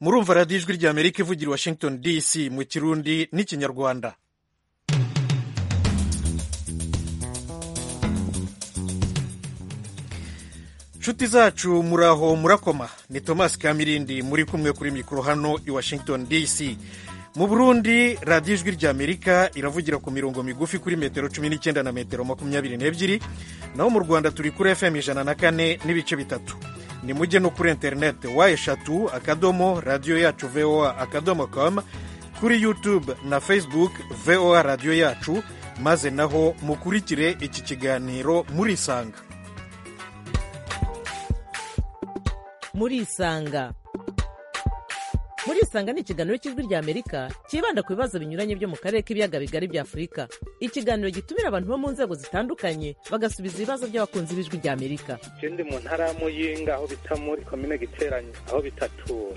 murumva radiyo ijwi ry'amerika ivugira i washington dc mu kirundi n'ikinyarwanda nshuti zacu muraho murakoma ni thomas kamirindi muri kumwe kuri mikoro hano i washington dc mu burundi radiyo ijwi ry'amerika iravugira ku mirongo migufi kuri metero cumi n'icyenda na metero makumyabiri n'ebyiri naho mu rwanda turi kuri fm ijana na kane n'ibice bitatu ni mujye no kuri interineti wa eshatu akadomo radiyo yacu voa akadomo com kuri youtube na facebook voa radiyo yacu maze naho mukurikire iki kiganiro murisanga murisanga murisanga ni ikiganiro cy'ijwi ry'amerika cyibanda ku bibazo binyuranye byo mu karere k'ibiyaga bigari bya afurika ikiganiro gitumira abantu bo mu nzego zitandukanye bagasubiza ibibazo by'abakunzi b'ijwi ry'amerika ikindi mu ntara ya muyinga aho bita muri komine giteranye aho bitatura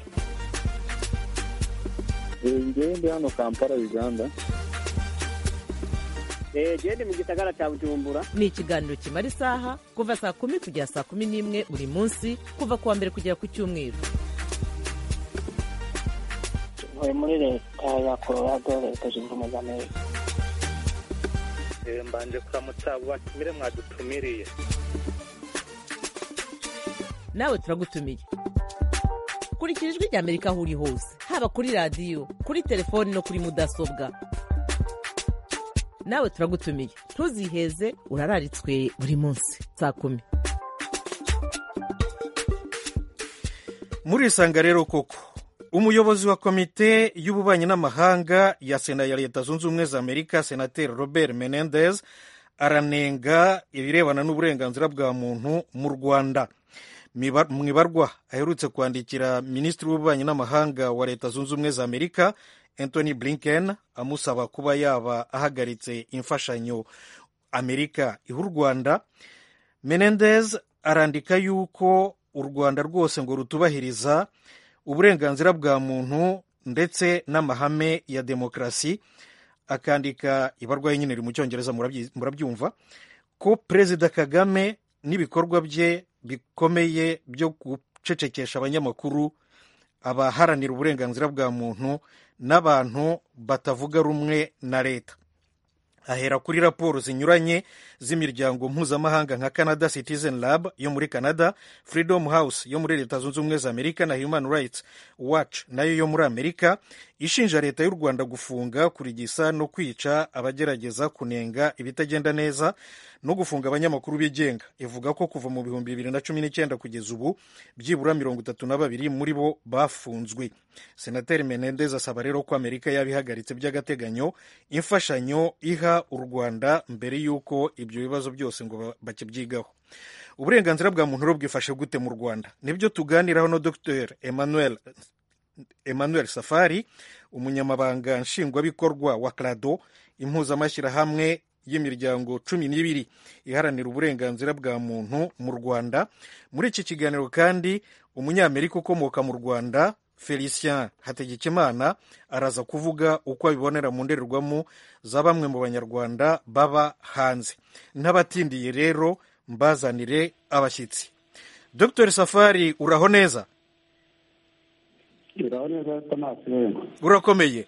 ngende hano kampala uganda genda mu gisagara cya bujumbura ni ikiganiro kimara isaha kuva saa kumi kugera saa kumi n'imwe buri munsi kuva ku wa mbere kugera ku cyumweru tuvuye muri leta ya colorado leta zunze ubumwe za amerika mbanje kuramutsa batumire mwadutumiriye nawe turagutumiye kurikira ijwi ry'amerika aho uri hose haba kuri radiyo kuri telefoni no kuri mudasobwa nawe turagutumiye ntuziheze urararitswe buri munsi saa kumi murisanga rero koko umuyobozi wa komite y'ububanyi n'amahanga ya sena ya leta zunze ubumwe za amerika senateri robert menendez aranenga ibirebana n'uburenganzira bwa muntu mu rwanda mu ibarwa aherutse kwandikira minisitiri w'ububanyi n'amahanga wa leta zunze ubumwe za amerika anthony blinken amusaba kuba yaba ahagaritse imfashanyo amerika iha u rwanda menendez arandika yuko u rwanda rwose ngo rutubahiriza uburenganzira bwa muntu ndetse n'amahame ya demokarasi akandika ibarwaye nyine riri mu cyongereza murabyumva ko perezida kagame n'ibikorwa bye bikomeye byo gucecekesha abanyamakuru abaharanira uburenganzira bwa muntu n'abantu batavuga rumwe na leta ahera kuri raporo zinyuranye z'imiryango mpuzamahanga nka canada citizen lab yo muri canada freedom house yo muri leta zunze ubumwe za amerika na human rights watch nayo yo muri amerika ishinja leta y'u rwanda gufunga kurigisa no kwica abagerageza kunenga ibitagenda neza no gufunga abanyamakuru bigenga ivuga ko kuva mu bihumbi bibiri na cumi n'icyenda kugeza ubu byibura mirongo itatu na babiri muri bo bafunzwe senateri menendez asaba rero ko amerika yaba ihagaritse by'agateganyo imfashanyo iha u rwanda mbere y'uko ibyo bibazo byose ngo bakibyigaho uburenganzira bwa muntu bwifashe gute mu rwanda nibyo tuganiraho na dr emmanuel emmanuel safari umunyamabanga nshingwabikorwa wa crado impuzamashyirahamwe y'imiryango cumi n'ibiri iharanira uburenganzira bwa muntu mu rwanda muri iki kiganiro kandi umunyamerika ukomoka mu rwanda felicien hategekimana araza kuvuga uko abibonera mu ndorerwamo za bamwe mu banyarwanda baba hanze n'abatindiye rero mbazanire abashyitsi dr safari uraho neza uraho neza tomasi wenda urakomeye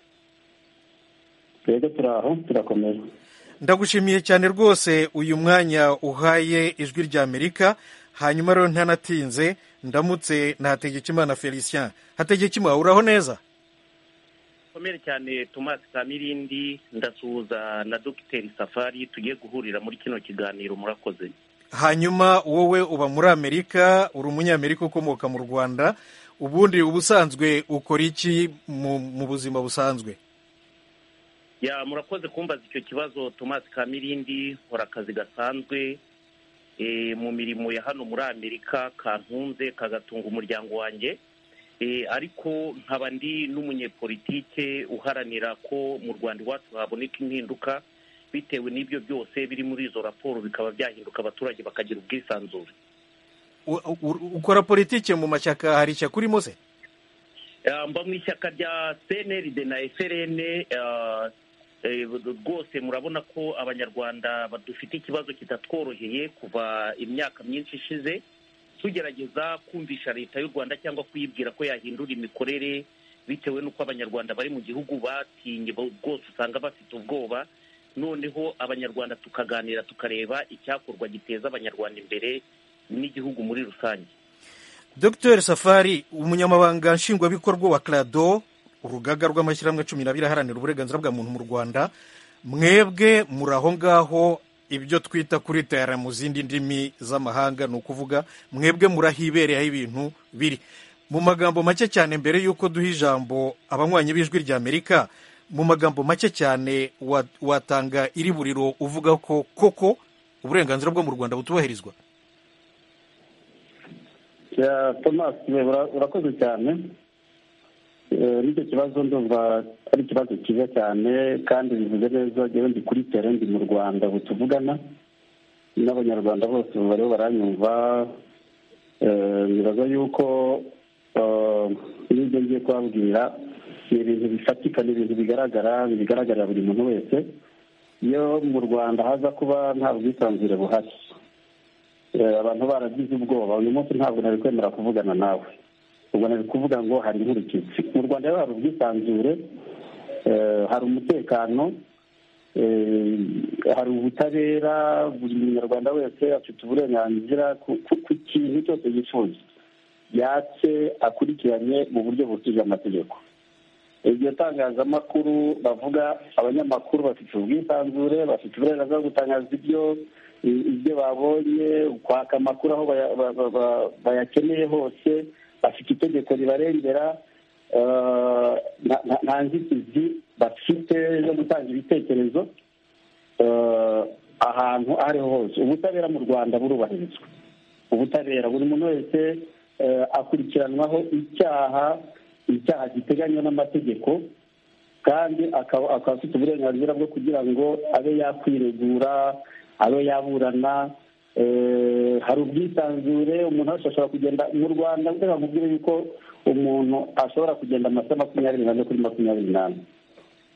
twebwe turaho turakomeye ndagushimiye cyane rwose uyu mwanya uhaye ijwi ry'amerika hanyuma rero ntanatinze ndamutse na hategekimana felicien hategekimana uraho neza komere cyane tomasi kamirindi ndasuhuza na dogiteri safari tugiye guhurira muri kino kiganiro murakoze hanyuma wowe uba muri amerika uri umunyamerika ukomoka mu rwanda ubundi ubusanzwe ukora iki mu buzima busanzwe ya murakoze kumbaza icyo kibazo tomasi kamirindi nkora akazi gasanzwe mu mirimo ya hano muri amerika kantunze kagatunga umuryango wanjye ariko nkaba ndi n'umunyepolitike uharanira ko mu rwanda iwacu haboneka impinduka bitewe n'ibyo byose biri muri izo raporo bikaba byahinduka abaturage bakagira ubwisanzure ukora politiki mu mashyaka hari ishyaka urimo se mba mu ishyaka rya cnrd na frn rwose murabona ko abanyarwanda badufite ikibazo kitatworoheye kuva imyaka myinshi ishize tugerageza kumvisha leta y'u rwanda cyangwa kuyibwira ko yahindura imikorere bitewe n'uko abanyarwanda bari mu gihugu batinye bo- bwose usanga bafite ubwoba noneho abanyarwanda tukaganira tukareba icyakorwa giteza abanyarwanda imbere n'igihugu muri rusange dr safari umunyamabanga nshingwabikorwa wa crado urugaga rw'amashyirahamwe cumi n'abiri aharanira uburenganzira bwa muntu mu rwanda mwebwe muri aho ngaho ibyo twita kuritayara mu zindi ndimi z'amahanga ni ukuvuga mwebwe murahibereye aho ibintu biri mu magambo make cyane mbere y'uko duha ijambo abanywanyi b'ijwi rya amerika mu magambo make cyane wa- watanga iri buriro uvuga ko koko uburenganzira bwo mu rwanda butubahirizwa ya thomas we ura- urakoze cyane Eh, n'icyo kibazo ndumva ari ikibazo cyiza cyane kandi bivuze neza njyewe ndi kuri tere ndi mu rwanda ubu tuvugana n'abanyarwanda bose ubu bariho baranyumva Eh, nibaza yuko eh, n'ibyo ngiye kubabwira ni ibintu bifatika ni ibintu bigaragara bigaragarira buri muntu wese iyo mu rwanda haza kuba nta bwisanzure buhari Eh, abantu baragize ubwoba uyu munsi ntabwo nari kwemera kuvugana nawe ubwo nari kuvuga ngo hari inkurikizi mu rwanda rero hari ubwisanzure eh, hari umutekano eh, hari ubutabera buri munyarwanda wese afite uburenganzira ku ku- ku kintu cyose yifuza yatse akurikiranye mu buryo bukije amategeko iryo tangazamakuru bavuga abanyamakuru bafite ubwisanzure bafite uburenganzira bwo gutangaza ibyo ibyo babonye kwaka amakuru aho baya- ba- ba- ba- bayakeneye hose bafite itegeko ribarengera eh, nta- nta- nta nzitizi bafite zo gutanga ibitekerezo eh, ahantu aho ariho hose ubutabera mu rwanda burubahirizwa ubutabera buri muntu wese eh, akurikiranwaho icyaha icyaha giteganywa n'amategeko kandi akaba akaba afite uburenganzira bwo kugira ngo abe yakwiregura abe yaburana eh, hari ubwisanzure umuntu wese ashobora kugenda mu rwanda reka nkubwire yuko umuntu ashobora kugenda amasa makumyabiri n'ane kuri makumyabiri n'ane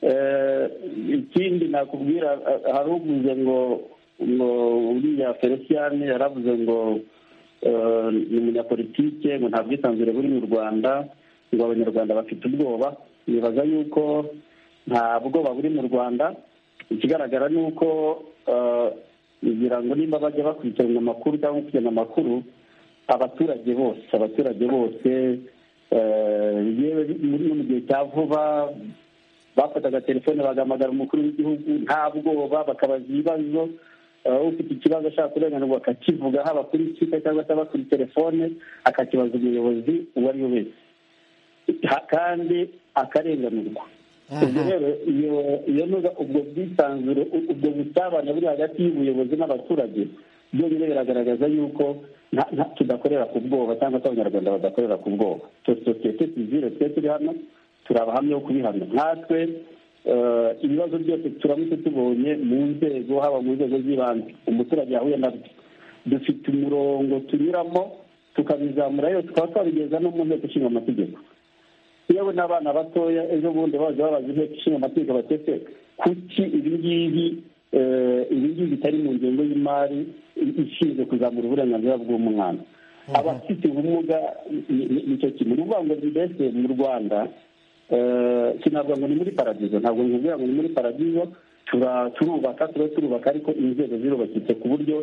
Eh, ikindi nakubwira eh, hari uvuze ngo ngo uriya feliciyani yaravuze ngo eh, ni umunyapolitike ngo nta bwisanzure buri mu rwanda ngo abanyarwanda bafite ubwoba nibaza yuko nta bwoba buri mu rwanda ikigaragara ni uko eh, ngira ngo nimba bajya bakurikirana amakuru cyangwa gukurikirana amakuru abaturage bose abaturage bose eh, yewe muri no mu gihe cya vuba bafataga telefone bagahamagara umukuru w'igihugu nta bwoba bakabaza ibibazo eh, ufite ikibazo ashaka kurenganurwa akakivuga haba kuri twitter cyangwa se haba kuri telefone akakibaza umuyobozi uwo ari we wese Ha- kandi akarenganurwa ubwo rero iyo- iyo nuza ubwo bwisanzure u- ubwo busabane buri hagati y'ubuyobozi n'abaturage byonyine biragaragaza yuko nta- nta- tudakorera ku bwoba cyangwa se abanyarwanda badakorera ku bwoba Twe- sosiyete sivile twe turi hano turi abahamya bo kubihana natwe eh, ibibazo byose turamutse tubonye mu nzego haba mu nzego z'ibanze umuturage yahuye nabyo dufite umurongo tunyuramo tukabizamura yose tukaba twabigeza no mu nteko ishinga amategeko yewe n'abana batoya ejo bundi baje babaza inteko ishinga amategeko batete kuki ibi ngibi eh, ibi ngibi bitari mu ngengo y'imari i- ishinzwe kuzamura uburenganzira bw'umwana abafite ubumuga ni- ni- nicyo kimwe ni ukuvuga ngo mbese mu rwanda eh, sinavuga ngo ni muri paradizo ntabwo nkubwira ngo ni muri paradizo tura- turubaka tuba turubaka ariko inzego zirubakitse ku buryo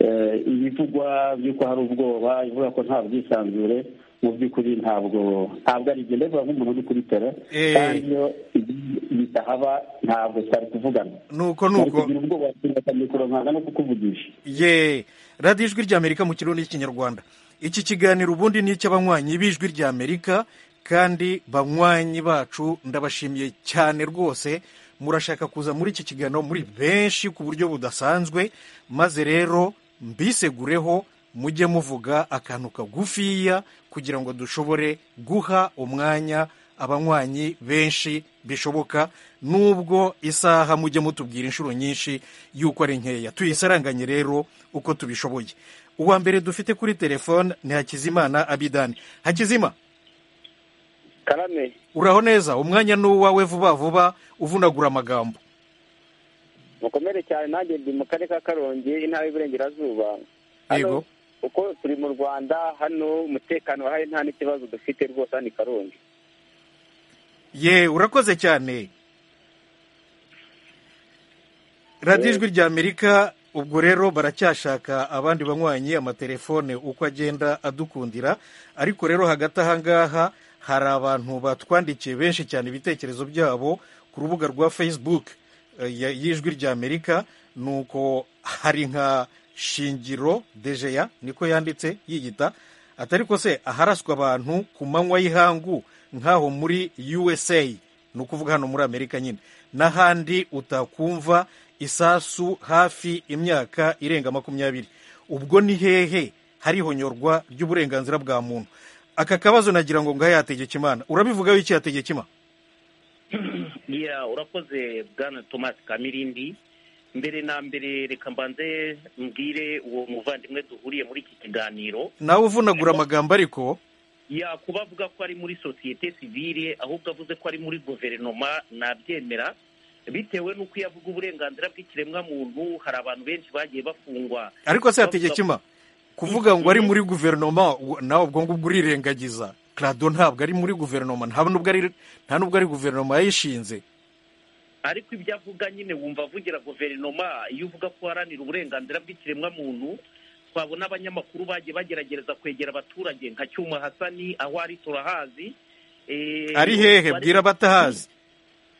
eh, ibivugwa by'uko hari ubwoba ivuga ko nta bwisanzure mu by'ukuri ntabwo ntabwo ari ibyo ndabivuga nk'umuntu uri kuri tere Eh. kandi iyo ibi- bitahaba ntabwo twari kuvugana nuko twari nuko kugira ubwoba tugafata mikoro nkanga no kukuvugisha ye radiyo ijwi ry'amerika mu kirundi n'ikinyarwanda iki kiganiro ubundi ni icy'abanywanyi b'ijwi ry'amerika kandi banywanyi bacu ndabashimiye cyane rwose murashaka kuza muri iki kiganiro muri benshi ku buryo budasanzwe maze rero mbisegureho mujye muvuga akantu kagufiya kugira ngo dushobore guha umwanya abanywanyi benshi bishoboka nubwo isaha mujye mutubwira inshuro nyinshi y'uko ari nkeya tuyisaranganye rero uko tubishoboye uwa mbere dufite kuri telefone ni hakizimana abidani hakizima karame uraho neza umwanya ni uwawe vuba vuba uvunagura amagambo mukomere cyane nanjye ndi mu karere ka karongi intara y'iburengerazuba yego kuko turi mu rwanda hano umutekano wahaye nta n'ikibazo dufite rwose hano i karongi ye urakoze cyane radiyo ijwi rya amerika ubwo rero baracyashaka abandi banywanyi amatelefone uko agenda adukundira ariko rero hagati aha ngaha hari abantu batwandikiye benshi cyane ibitekerezo byabo ku rubuga rwa facebook eh, ya- y'ijwi rya amerika nuko hari nka shingiro dejeya niko yanditse yiyita atari ko se aharaswa abantu ku manywa y'ihangu nk'aho muri usa ni ukuvuga hano muri amerika nyine n'ahandi utakumva isasu hafi imyaka irenga makumyabiri ubwo ni hehe hari ihonyorwa ry'uburenganzira bwa muntu aka kabazo nagira ngo ngahe yategeka imana urabivuga wiki yategeka imana Yeah, urakoze bwana thomas kamirindi mbere na mbere reka mbanze mbwire uwo muvandimwe duhuriye muri iki kiganiro nawe uvunagura amagambo ariko yakuba avuga ko ari muri sosiyete sivile ahubwo avuze ko ari muri guverinoma nabyemera bitewe n'uko iyo avuga uburenganzira bw'ikiremwa muntu hari abantu benshi bagiye bafungwa ariko se yategeka imana kuvuga ngo ari muri guverinoma u- nawe ubwo ngubwo urirengagiza clado ntabwo ari muri guverinoma nta nubwo ari nta nubwo ari guverinoma yayishinze ariko ibyo avuga nyine wumva avugira guverinoma iyo uvuga ko uharanira uburenganzira bw'ikiremwa muntu twabona abanyamakuru bagiye bagerageza kwegera abaturage nka cyuma hasani aho ari turahazi Eh, ari hehe bari- bwira abatahazi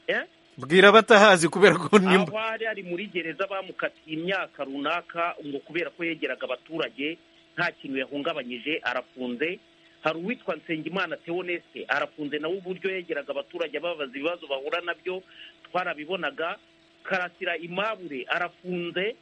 Eh? bwira abatahazi kubera ko nimba aho ari ari muri gereza bamukatiye imyaka runaka ngo kubera ko yegeraga abaturage nta kintu yahungabanyije arafunze hari uwitwa nsengimana teoneste arafunze nawe uburyo yegeraga abaturage ababaza ibibazo bahura nabyo twarabibonaga karasira imabure arafunze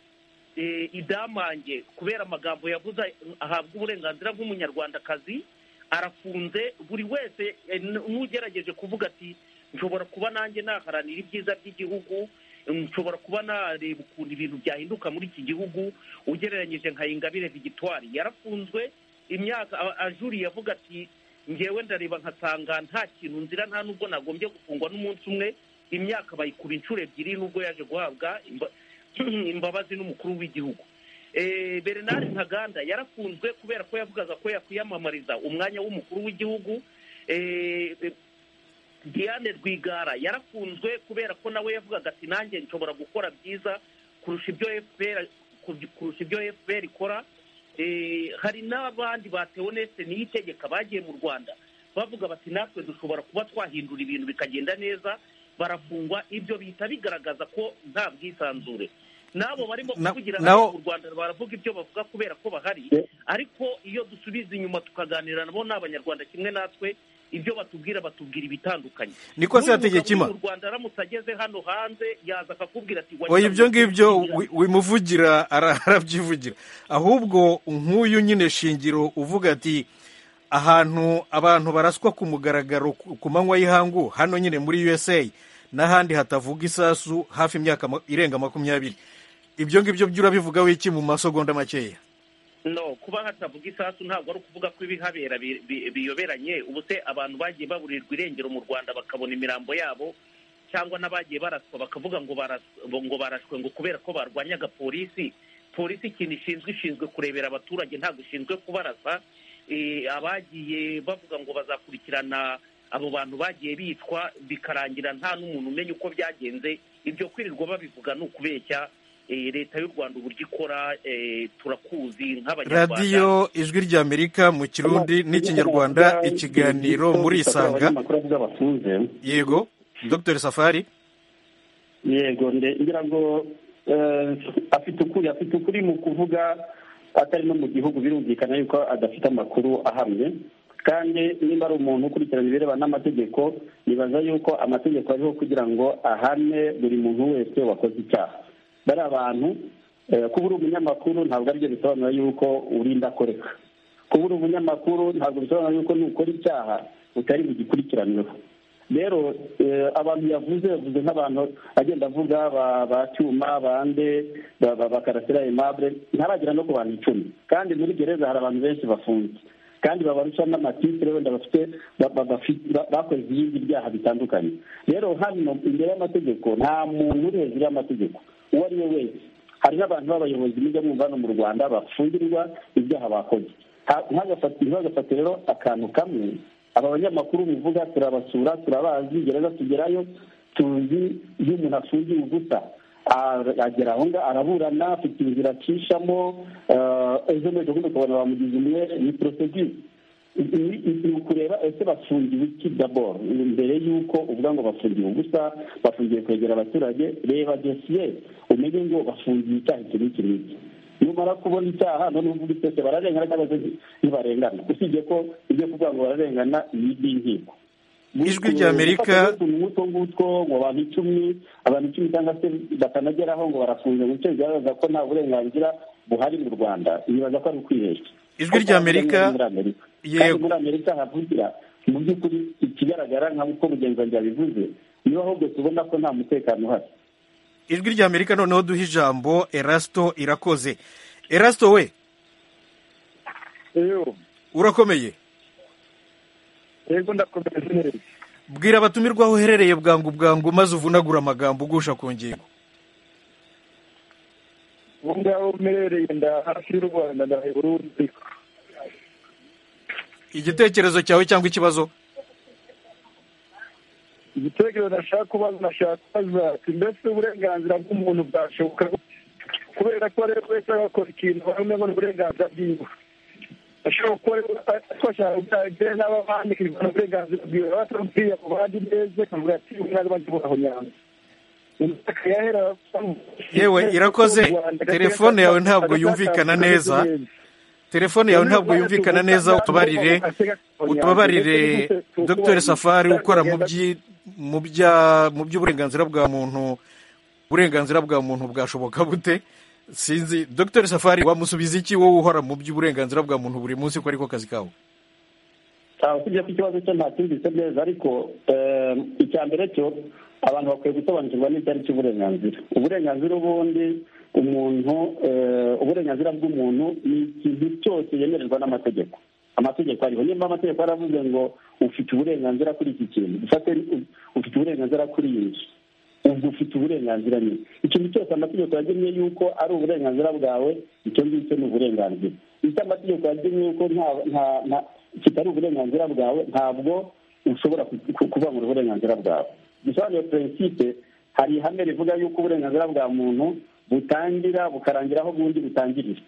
eh, idamange kubera amagambo yavuze ahabwa uburenganzira bw'umunyarwandakazi arafunze buri wese eh, n- n'ugerageje kuvuga ati nshobora kuba nanjye naharanira ibyiza by'igihugu nshobora kuba nareba ukuntu ibintu byahinduka muri iki gihugu ugereranyije nka ingabire vigitwari yarafunzwe imyaka a- ajuriye avuga ati ngewe ndareba nkasanga nta kintu nzira nta n'ubwo nagombye gufungwa n'umunsi umwe imyaka bayikuba inshuro ebyiri n'ubwo yaje guhabwa imba- imbabazi n'umukuru w'igihugu Eh, bernard ntaganda yarafunzwe kubera ko yavugaga ko yakwiyamamariza umwanya w'umukuru w'igihugu Eh, Diane Rwigara yarafunzwe kubera ko nawe yavugaga ati nanjye nshobora gukora byiza kurusha ibyo FPR kurusha ibyo FPR ikora Eh, hari n'abandi ba Teoneste niyitegeka bagiye mu Rwanda bavuga bati natwe dushobora kuba twahindura ibintu bikagenda neza barafungwa ibyo bihita bigaragaza ko nta bwisanzure n'abo barimo Na- kuvugira naho- hariya mu Rwanda baravuga ibyo bavuga kubera ko bahari Yeah. ariko iyo dusubiza inyuma tukaganira nabo ni abanyarwanda kimwe natwe ibyo batubwira batubwira ibitandukanye niko se N'uyu yategeka mugabo uri imana mu rwanda aramutse ageze hano hanze yaza akakubwira ati "Wajya oya mu- ibyo ngibyo wi- wimuvugira ara- arabyivugira ahubwo nk'uyu nyine shingiro uvuga ati ahantu abantu baraswa ku mugaragaro ku ku manywa y'ihangu hano nyine muri usa n'ahandi hatavuga isasu hafi imyaka ma- irenga makumyabiri ibyo ngibyo byo urabivuga wiki mu masogonda makeya no kuba hatavuga isasu ntabwo ari ukuvuga ko ibihabera bi- bi- biyoberanye ubu se abantu bagiye baburirwa irengero mu rwanda bakabona imirambo yabo cyangwa n'abagiye baraswa bakavuga ngo baras- ngo barashwe ngo kubera ko barwanyaga polisi polisi ikintu ishinzwe ishinzwe kurebera abaturage ntabwo ishinzwe kubarasa Eh, abagiye bavuga ngo bazakurikirana abo bantu bagiye bicwa bikarangira nta n'umuntu umenya uko byagenze ibyo kwirirwa babivuga ni ukubeshya Eh, leta y'u rwanda uburyo ikora eh, turakuzi nk'abanyarwanda radiyo ijwi rya amerika mu kirundi n'ikinyarwanda ikiganiro muri isanga abanyamakuru avuga bafunze yego dr safari yego nde- ngira ngo eh, afite ukuri afite ukuri mu kuvuga atari no mu gihugu birumvikana yuko adafite amakuru ahamye kandi niba ari umuntu ukurikirana ibirebana n'amategeko nibaza yuko amategeko ariho kugira ngo ahane buri muntu wese wakoze icyaha bari abantu eh, kuba uri umunyamakuru ntabwo aribyo bisobanura yuko urinda koreka kuba uri umunyamakuru ntabwo bisobanura yuko nukora icyaha utari bugikurikiranweho rero eh, abantu yavuze yavuze nk'abantu agenda avuga ba- ba cyuma bande ba- ba- bakarasira aimable ntaragera no ku bantu icumi kandi muri gereza hari abantu benshi bafunze kandi babarusha n'amatitire wenda bafite ba- ba- bafi- ba- bakoze ibindi byaha bitandukanye rero hano imbere y'amategeko nta muntu uri hejuru y'amategeko uwo ari we wese hari n'abantu b'abayobozi mujya mwumva hano mu rwanda bafungirirwa ibyaha bakoze ntibagafate rero akantu kamwe aba banyamakuru bivuga turabasura turabazi gereza tugerayo tuzi iyo umuntu afungiye uguta agera aho ngaho araburana afite inzira acishamo ejo n'ejo bundi ukabona bamugize umwe ni porosedire ni ukureba ese bafungiwe iki daboro mbere y'uko uvuga ngo bafungiwe ubusa bafungiwe kwegera abaturage reba dosiye umenye ngo bafungiye icyaha iki n'iki n'iki numara kubona icyaha noneho uvuga itese bararengana cyangwa se ntibarengana usibye ko ibyo kuvuga ngo bararengana ni iby'inkiko ijwi rya amerika utwo ngutwo ngo abantu icumi abantu icumi cyangwa se batanageraho ngo barafunze mu bice bigaragaza ko nta burenganzira buhari mu rwanda bibaza ko ari ukwibeshya ijwi rya amerika yego muri amerika havugira mu by'ukuri ikigaragara nk'uko mugenzi bivuze niba ahubwo tubona ko nta mutekano uhari ijwi rya amerika noneho duha ijambo erasito irakoze erasito we urakomeye yego ndakomeza neza bwira abatumirwa aho uherereye bwangu bwangu maze uvunagura amagambo ugusha ku ngingo ubu ngaho mperereye nda hafi y'u rwanda ndahe burundi igitekerezo cyawe cyangwa ikibazo igitekerezo nashaka kubaza nashaka kubaza ati mbese uburenganzira bw'umuntu bwashoboka gute? kubera ko ari we wese agakora ikintu bamwe ngo ni uburenganzira bwiwe ashobora kuba twashaka gutanga n'abandi kugana uburenganzira bwiwe baba batamubwiye ku bandi neza akamubwira ati ubu ntabwo bajya kubaho nyanza yewe irakoze telefone yawe ntabwo yumvikana neza telefone yawe ntabwo yumvikana neza utubarire utubabarire dr safari ukora mu byi- mu bya- mu by'uburenganzira bwa muntu uburenganzira bwa muntu bwashoboka bute sinzi dr safari wamusubiza iki wowe uhora mu by'uburenganzira bwa muntu buri munsi ko ariko kazi kawe ntawe usibye ko ikibazo cye ntacyumvise neza ariko eh, icya mbere cyo abantu bakwiye gusobanukirwa n'icyo ari cyo uburenganzira uburenganzira ubundi umuntu eh, uburenganzira bw'umuntu ni ikintu cyose yemererwa n'amategeko amategeko ariho niba amategeko yaravuze ngo ufite uburenganzira kuri iki kintu dufate u- ufite uburenganzira kuri iyi nzu ubwo ufite uburenganzira nyine ikintu cyose amategeko yagenye yuko ari uburenganzira bwawe icyo ngicyo ni uburenganzira icyo amategeko yagenye yuko nta nta- nta- kitari uburenganzira bwawe ntabwo ushobora ku- ku- kuvangura uburenganzira bwawe bisobanuye prinsipe hari ihame rivuga yuko uburenganzira bwa muntu butangira bukarangira aho ubundi butangirira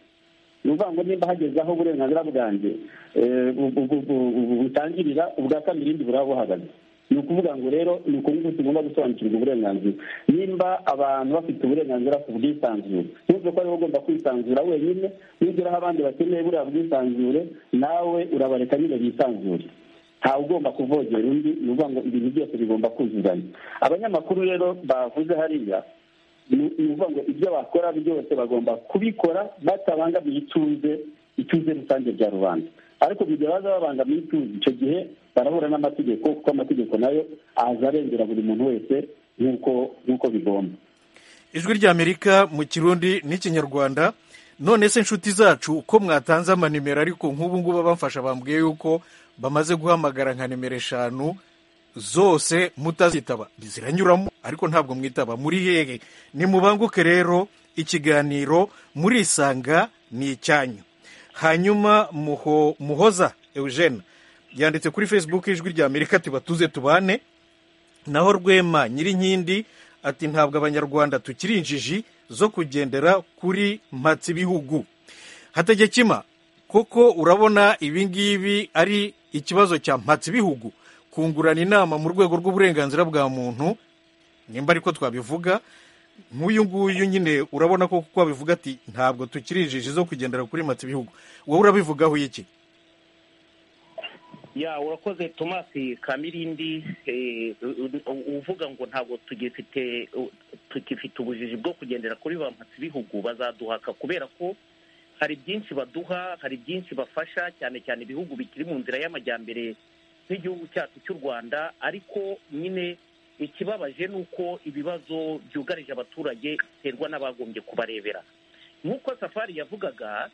ni ukuvuga ngo nimba hageze aho uburenganzira bwanjye eh, bu- bu- bu- bu- bu- butangirira ubwa kabiri irindi buraba buhagaze ni ukuvuga ngo rero ni ukuvuga tugomba gusobanukirwa uburenganzira nimba abantu bafite uburenganzira ku bwisanzure ntuvuge ko ariwe ugomba kwisanzura wenyine nugeraho abandi bakeneye buriya bwisanzure nawe urabareka nyine bisanzure ntawe ugomba kuvogera undi ni ukuvuga ngo ibintu byose bigomba kuzuzanya abanyamakuru rero bavuze hariya ni ni ukuvuga ngo ibyo bakora byose bagomba kubikora batabangamiye ituze ituze rusange rya rubanda ariko mu gihe baza babangamiye ituze icyo gihe barahura n'amategeko kuko amategeko nayo aza arengera buri muntu wese nk'uko nk'uko bigomba ijwi rya amerika mu kirundi n'ikinyarwanda none se inshuti zacu uko mwatanze amanimero ariko nk'ubu ngubu abamfasha bambwiye yuko bamaze guhamagara nka nimero eshanu zose mutazitaba ziranyuramo ariko ntabwo mwitaba muri hehe nimubanguke rero ikiganiro murisanga ni icyanyu hanyuma muho muhoza eugene yanditse kuri facebook ijwi rya amerika ati batuze tubane naho rwema nyirinkindi ati ntabwo abanyarwanda tukiri injiji zo kugendera kuri mpatsibihugu hategekima koko urabona ibi ngibi ari ikibazo cya mpatsibihugu kungurana inama mu rwego rw'uburenganzira bwa muntu nimba ariko twabivuga nk'uyu nguyu nyine urabona ko kuko abivuga ati ntabwo tukiri injiji zo kugendera kuri mpatsibihugu wowe urabivugaho iki ya urakoze tomasi kamirindi eh, u- u- uvuga ngo ntabwo tugifite u- tugifite ubujiji bwo kugendera kuri ba bihugu bazaduhaka kubera ko hari byinshi baduha hari byinshi bafasha cyane cyane ibihugu bikiri mu nzira y'amajyambere nk'igihugu cyacu cy'u rwanda ariko nyine ikibabaje ni uko ibibazo byugarije abaturage biterwa n'abagombye kubarebera nk'uko safari yavugaga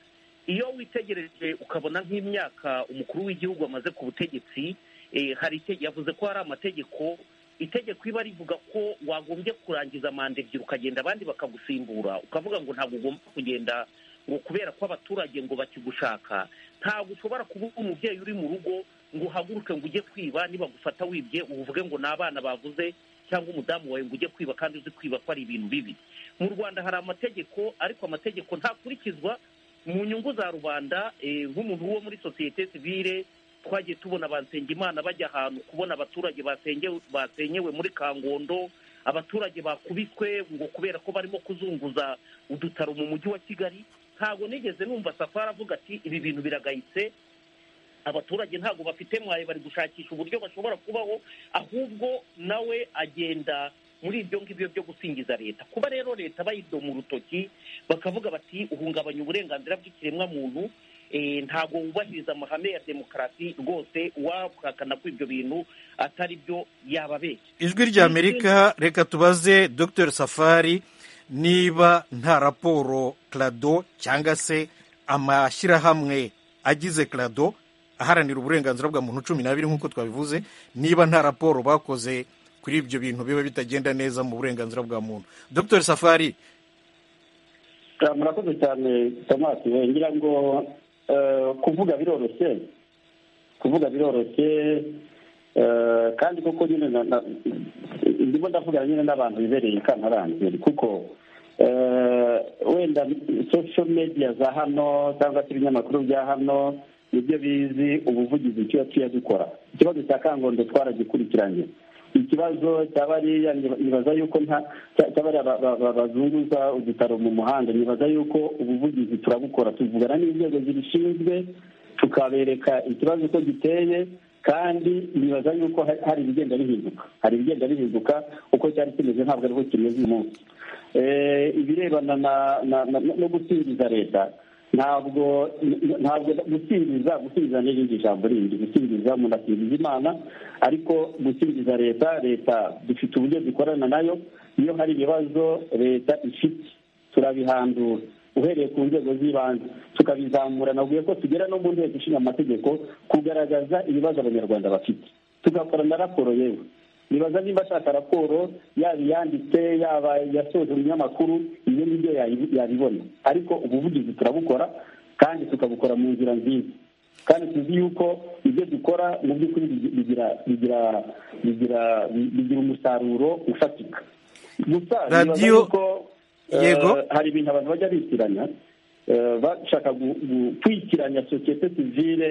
iyo witegereje ukabona nk'imyaka umukuru w'igihugu amaze ku butegetsi eh, hari ite- yavuze ko hari amategeko itegeko iba rivuga ko wagombye kurangiza manda ebyiri ukagenda abandi bakagusimbura ukavuga ngo ntabwo ugomba kugenda ngo kubera ko abaturage ngo bakigushaka ntabwo ushobora kuba umubyeyi uri mu rugo ngo uhaguruke ngo ujye kwiba nibagufata wibye uvuge ngo ni abana bavuze cyangwa umudamu wawe ngo ujye kwiba kandi uzi kwiba ko ari ibintu bibi mu rwanda hari amategeko ariko amategeko ntakurikizwa mu nyungu za rubanda eh, nk'umuntu wo muri sosiyete sivile twagiye tubona Imana bajya ahantu kubona abaturage basengewe basenyewe muri kangondo abaturage bakubiswe ngo kubera ko barimo kuzunguza udutaro mu mujyi wa kigali ntabwo nigeze numva safari avuga ati ibi bintu biragayitse abaturage ntabwo bafite mwaye bari gushakisha uburyo bashobora kubaho ahubwo nawe agenda muri ibyo ngibyo byo gusingiza leta kuba rero leta bayidoma mu rutoki bakavuga bati uhungabanya uburenganzira bw'ikiremwamuntu eh, ntabwo wubahiriza amahame ya demokarasi rwose uwahakana ko ibyo bintu atari byo yababeshya ijwi rya amerika reka tubaze dr safari niba nta raporo krado cyangwa se amashyirahamwe agize krado aharanira uburenganzira bwa muntu cumi n'abiri nk'uko twabivuze niba nta raporo bakoze kuri ibyo bintu biba bitagenda neza mu burenganzira bwa muntu dr safari Ah, murakoze cyane thomas Eh, ngira ngo eh, kuvuga biroroshye kuvuga biroroshye eh, kandi koko nyine na- na- ndimo ndavugana nyine n'abantu bibereye i kantarangire kuko eh, wenda social media za hano cyangwa se ibinyamakuru bya hano nibyo bizi ubuvugizi tuba tuyabikora ikibazo cya kangondo twaragikurikiranye ikibazo cya bariya niba- nibaza yuko nta cya- cya bariya ba- ba- ba- bazunguza udutaro mu muhanda nibaza yuko ubuvugizi turabukora tuvugana n'inzego zibishinzwe tukabereka ikibazo uko giteye kandi nibaza yuko hari- hari ibigenda bihinduka hari ibigenda bihinduka uko cyari kimeze ntabwo ariho kimeze uyu munsi Eh, ibirebana na- na- na- no gusingiza leta ntabwo ntabwo gusingiza gusingiza ni irindi jambo rindi gusingiza umuntu asingiza imana ariko gusingiza leta leta dufite uburyo dukorana nayo iyo hari ibibazo leta ifite turabihandura uhereye ku nzego z'ibanze tukabizamura nabwiye ko tugera no mu nteko ishinga amategeko kugaragaza ibibazo abanyarwanda bafite tugakorana raporo yewe nibaza niba ashaka raporo yaba iyanditse yaba yasoje mu binyamakuru ibyo ngibyo yabi- yabibona ariko ubuvugizi turabukora kandi tukabukora mu nzira nziza kandi tuzi yuko ibyo dukora mu by'ukuri bigi- bigira bigira bigira bigira umusaruro ufatika gusa nibaza Radio- yuko Yego. eh, hari ibintu abantu bajya bitiranya eh, bashaka gu- gu- kwitiranya sosiyete sivile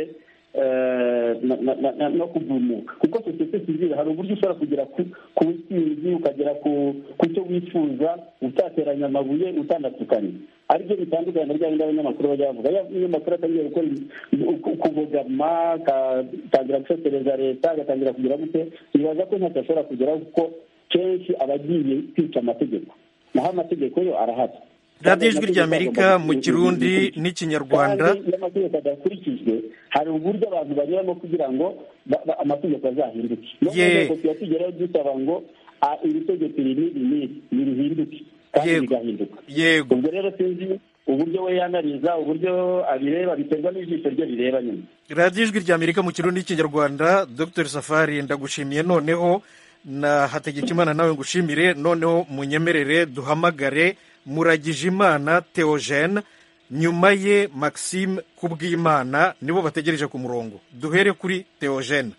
eh, na- na- na- na- no kugumuka kuko sosiyete sivile hari uburyo ushobora kugera ku ku ntsinzi ukagera ku ku cyo wifuza utateranya amabuye utanatukanye aribyo bitandukanye na ryabindi abanyamakuru bajya bavuga iyo umunyamakuru atangiye gukora uku- ukubogama agatangira gusesereza leta agatangira kugira gute nibaza ko ntacyo ashobora kugeraho kuko kenshi aba agiye kwica amategeko naho amategeko yo arahari radiyo ijwi rya amerika mu kirundi n'ikinyarwanda kandi iyo amategeko adakurikijwe hari uburyo abantu banyuramo kugira ngo ba- ba- amategeko azahinduke no ku Ye. nteko tuba tugeraho dusaba ngo "Ah, iri tegeko iri n'iri n'iri nirihinduke kandi Yego. rigahinduka yego ubwo rero sinzi uburyo we yanariza uburyo abireba biterwa n'ijisho rye rireba nyine radiyo ijwi rya amerika mu kirundi n'ikinyarwanda dr safari ndagushimiye noneho na hategekimana nawe ngushimire noneho munyemerere duhamagare muragijimana theogene nyuma ye maxime kubwimana nibo bategereje ku murongo duhere kuri theogene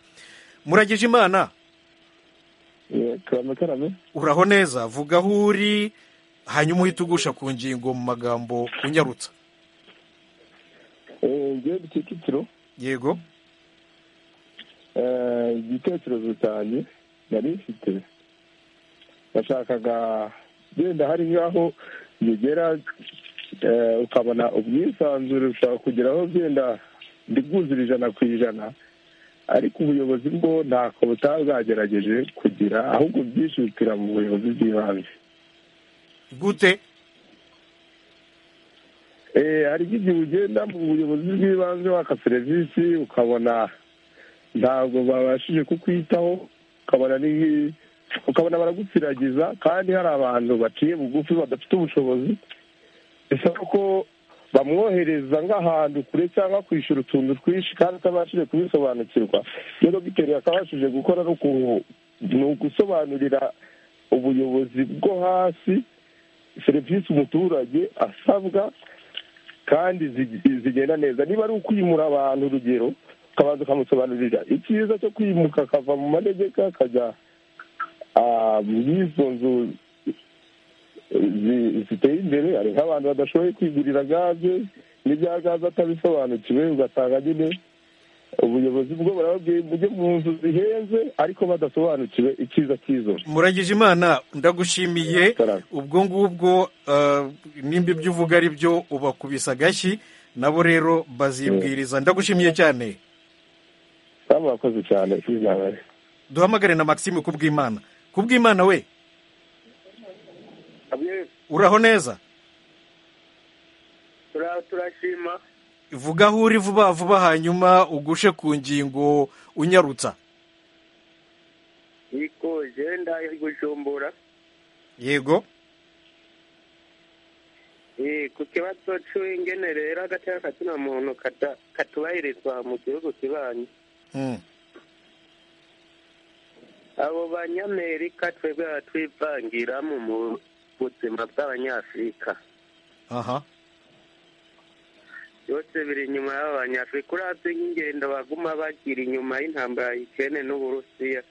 muragijimana turamutarame uraho neza vuga aho uri hanyuma uhite ugusha ku ngingo mu magambo unyarutsa ngewe ku kicukiro yego eh, igitekerezo cyanjye nari mfite nashakaga wenda hari nk'aho bigera eh, ukabona ubwisanzure bushobora kugeraho byenda ndibwuzura ijana ku ijana ariko ubuyobozi bwo ntako butaba bwagerageje kugira ahubwo byihutira mu buyobozi bw'ibanze gute Eh, hari nk'igihe ugenda mu buyobozi bw'ibanze waka serivisi ukabona ntabwo babashije kukwitaho ukabona ni nki- ukabona baragusiragiza kandi hari abantu baciye bugufi badafite ubushobozi bisaba ko bamwohereza nk'ahantu kure cyangwa kwishyura utuntu twinshi kandi atabashije kubisobanukirwa rero biteruye akabashije gukora no ku- ni ugusobanurira ubuyobozi bwo hasi serivisi umuturage asabwa kandi zig- zigenda neza niba ari ukwimura abantu urugero ukabanza ukamusobanurira icyiza cyo kwimuka akava mu manegeka akajya ah, muri izo nzu zi- ziteye imbere hari nk'abantu badashoboye kwigurira gaze n'ibya gaze atabisobanukiwe ugasanga nyine ubuyobozi bwo barababwiye mujye mu nzu zihenze ariko badasobanukiwe icyiza cy'izo nzu muragije imana ndagushimiye ubwo ngubwo ah, nimba ibyo uvuga ari byo ubakubise agashyi nabo rero bazibwiriza ndagushimiye cyane kandi murakoze cyane kwizabare duhamagare na maxime kubw'imana kubw'imana we uraho neza turashima vuga aho uri vuba vuba hanyuma ugushe ku ngingo unyarutsa yiko jenda gujumbura yego Eh, ku kibazo c'ingene rero agateka katuna muntu kata- katubahirizwa mu gihugu kibanyi Mm. abo banyamerika twebwe batwivangiramo mu buzima bw'abanyafurika aha byose biri inyuma y'aba banyafurika uravye nk'ingendo baguma bagira inyuma y'intambara ya ikene n'uburusiya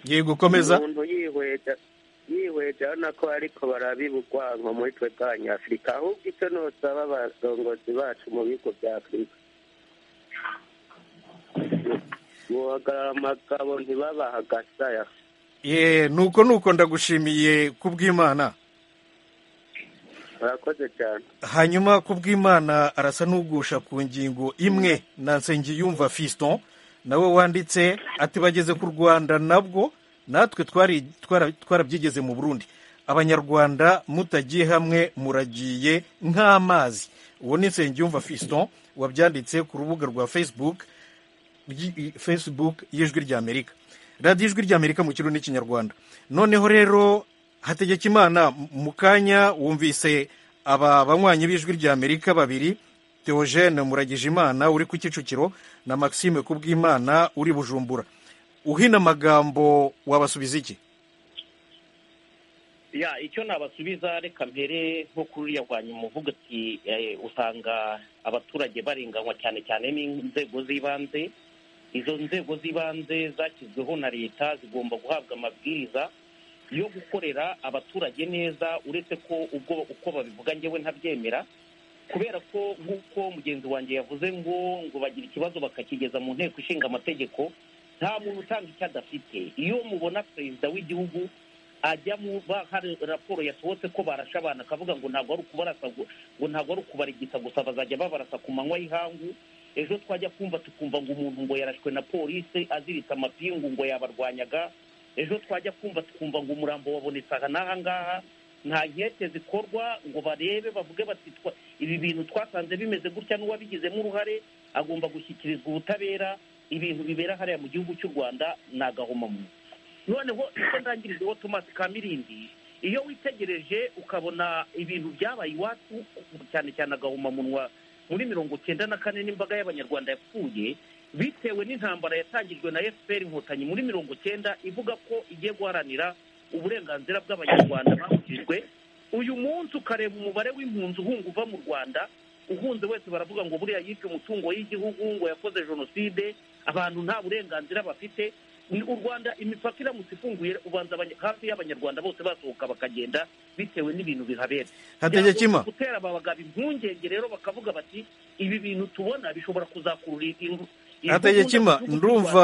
yego komeza umuntu yihweza yihweza urabona ko ariko barabibugwanko muri twe bw'abanyafurika ahubwo icyo nosaba abasongozi bacu mu bigo bya afurika guhagarara amagabo ntibabaha agasaya ye nuko nuko ndagushimiye kubw'imana murakoze cyane hanyuma kubw'imana arasa n'ugusha ku ngingo imwe na nsengiyumva fiston nawe wanditse ati bageze ku rwanda nabwo natwe twari twara- twarabyigeze mu burundi abanyarwanda mutagiye hamwe muragiye nk'amazi uwo ni nsengiyumva fiston wabyanditse ku rubuga rwa facebook ryi- facebook y'ijwi ry'amerika radiyo ijwi ry'amerika mu kirundi n'ikinyarwanda noneho rero hategekimana m- mu kanya wumvise aba banywanyi b'ijwi ry'amerika babiri theogene muragijimana uri ku kicukiro na maxime kubw'imana uri bujumbura uhina amagambo wabasubiza iki ya icyo nabasubiza reka mbere nko kuri uriya rwa nyuma uvuga ati eh, usanga abaturage barenganywa cyane cyane n'inzego z'ibanze izo nzego z'ibanze zashyizweho na leta zigomba guhabwa amabwiriza yo gukorera abaturage neza uretse ko ubwo uko babivuga ngewe ntabyemera kubera ko nk'uko mugenzi wanjye yavuze ngo ngo bagira ikibazo bakakigeza mu nteko ishinga amategeko nta muntu utanga icyo adafite iyo mubona perezida w'igihugu ajya mu ba- hari raporo yasohotse ko barashe abantu akavuga ngo ntabwo ari ukubarasa gu- ngo ntabwo ari ukubarigita gusa bazajya babarasa ku manywa y'ihangu ejo twajya kumva tukumva ngo umuntu ngo yarashwe na polisi aziritse amapingu ngo yabarwanyaga ejo twajya kumva tukumva ngo umurambo wabonetse aha n'aha ngaha nta nkete zikorwa ngo barebe bavuge bati twa- ibi bintu twasanze bimeze gutya n'uwabigizemo uruhare agomba gushyikirizwa ubutabera ibintu bibera hariya mu gihugu cy'u rwanda ni agahomamunwa noneho icyo ndangirijeho tomasi kamirindi iyo witegereje ukabona ibintu byabaye iwacu cyane cyane agahomamunwa muri mirongo cyenda na kane n'imbaga y'abanyarwanda yapfuye bitewe n'intambara yatangijwe na fpr inkotanyi muri mirongo cyenda ivuga ko igiye guharanira uburenganzira bw'abanyarwanda babujijwe uyu munsi ukareba umubare w'impunzi uhunga uva mu rwanda uhunze wese baravuga ngo buriya yibwe umutungo y'igihugu ngo yakoze jenoside abantu nta burenganzira bafite ni u rwanda imipaka iramutse ifunguye ubanza abanya- hafi y'abanyarwanda bose basohoka bakagenda bitewe n'ibintu bihabera Hategekima. Byagomba gutera aba bagabo impungenge rero bakavuga bati ibi bintu tubona bishobora kuzakurura ingu- ingugu hategekima n'abantu ndumva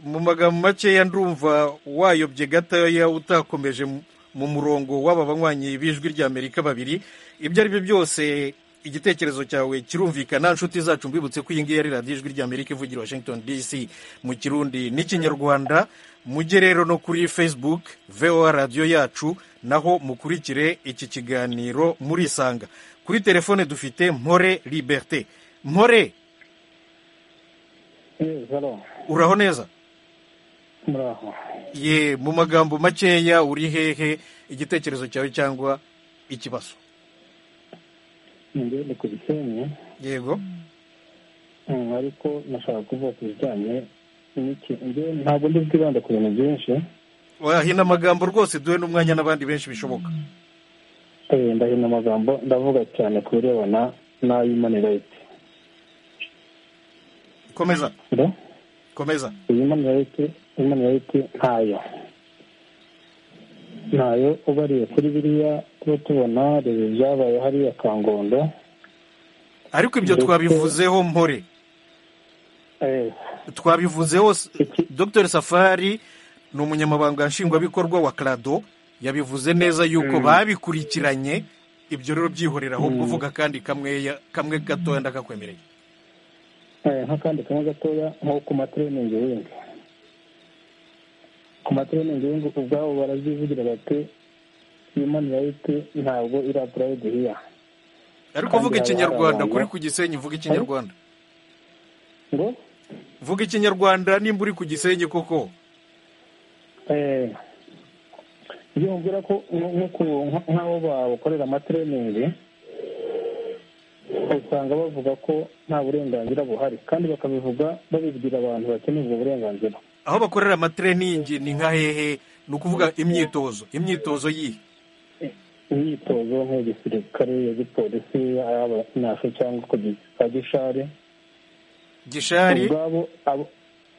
mu magambo makeya ndumva wayobye gatoya utakomeje mu- mu murongo w'aba banywanyi b'ijwi ry'amerika babiri ibyo ari byo byose igitekerezo cyawe kirumvikana nshuti zacu mbibutse ko iyi ngiyi ari radiyo ijwi ry'amerika ivugira washington dc mu kirundi n'ikinyarwanda mujye rero no kuri facebook voa radiyo yacu naho mukurikire iki kiganiro murisanga kuri telefone dufite mpore liberté mpore uraho neza muraho ye mu magambo makeya uri hehe igitekerezo cyawe cyangwa ikibazo ngende ku bikenye yego Mm, ariko nashaka kuvuga ku bijyanye n'iki- njye ntabwo ndi bwibanda ku bintu byinshi wahina amagambo rwose duhe n'umwanya n'abandi benshi bishoboka ndahina amagambo ndavuga cyane ku birebana n'ay'imani rayiti komeza komeza iyi mani rayiti imani rayiti ntayo ntayo ubariye kuri biriya tuba tubona reba ibyabaye hariya kangondo ariko ibyo twabivuzeho mpore twabivuzeho dr safari ni umunyamabanga nshingwabikorwa wa karado yabivuze neza yuko babikurikiranye ibyo rero byihorera aho kuvuga kandi kamwe gatoya ndakakwemereye nk'akandi kamwe gatoya nko ku matiriningi w'inzu ku matiriningi w'inzu ubwabo barabyivugira bati yumani rayiti ntabwo iri apurayidi hiya ariko uvuga ikinyarwanda kuri ku gisenyi uvuga ikinyarwanda ngo vuga ikinyarwanda nimba uri ku gisenyi koko iyo mubwira ko nk'aho bakorera amatereningi usanga bavuga ko nta burenganzira buhari kandi bakabivuga babibwira abantu bakeneye ubwo burenganzira aho bakorera amatereningi ni nka hehe ni ukuvuga imyitozo imyitozo yihe imyitozo nk'igisirikare iya gipolisi ay'abanafe cyangwa kwa gishari gishari ubwabo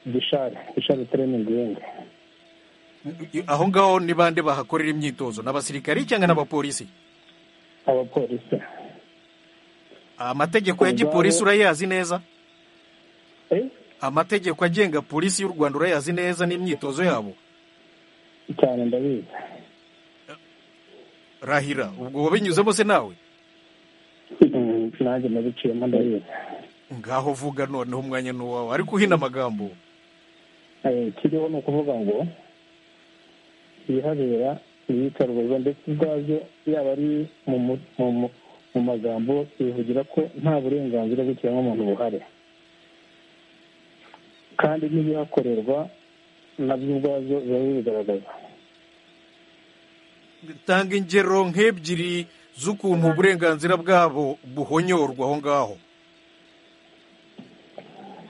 gishari gishari tereningi yindi aho ngaho ni bande bahakorera imyitozo ni abasirikari cyangwa n'abapolisi abapolisi amategeko ya gipolisi urayazi neza amategeko agenga polisi y'u rwanda urayazi neza n'imyitozo yabo cyane ndabizi rahira ubwo wabinyuzemo se nawe nanjye nabiciyemo ndabizi ngaho vuga noneho umwanya ni uwawe ariko uhina amagambo kiriho ni ukuvuga ngo ibihabera ibiyicarubozo ndetse ubwabyo yaba ari mu magambo bivugira ko nta burenganzira bw'ikiremwamuntu buhari kandi n'ibihakorerwa nabyo ubwabyo biba bibigaragaza bitanga ingero nk'ebyiri z'ukuntu uburenganzira bwabo buhonyorwa aho ngaho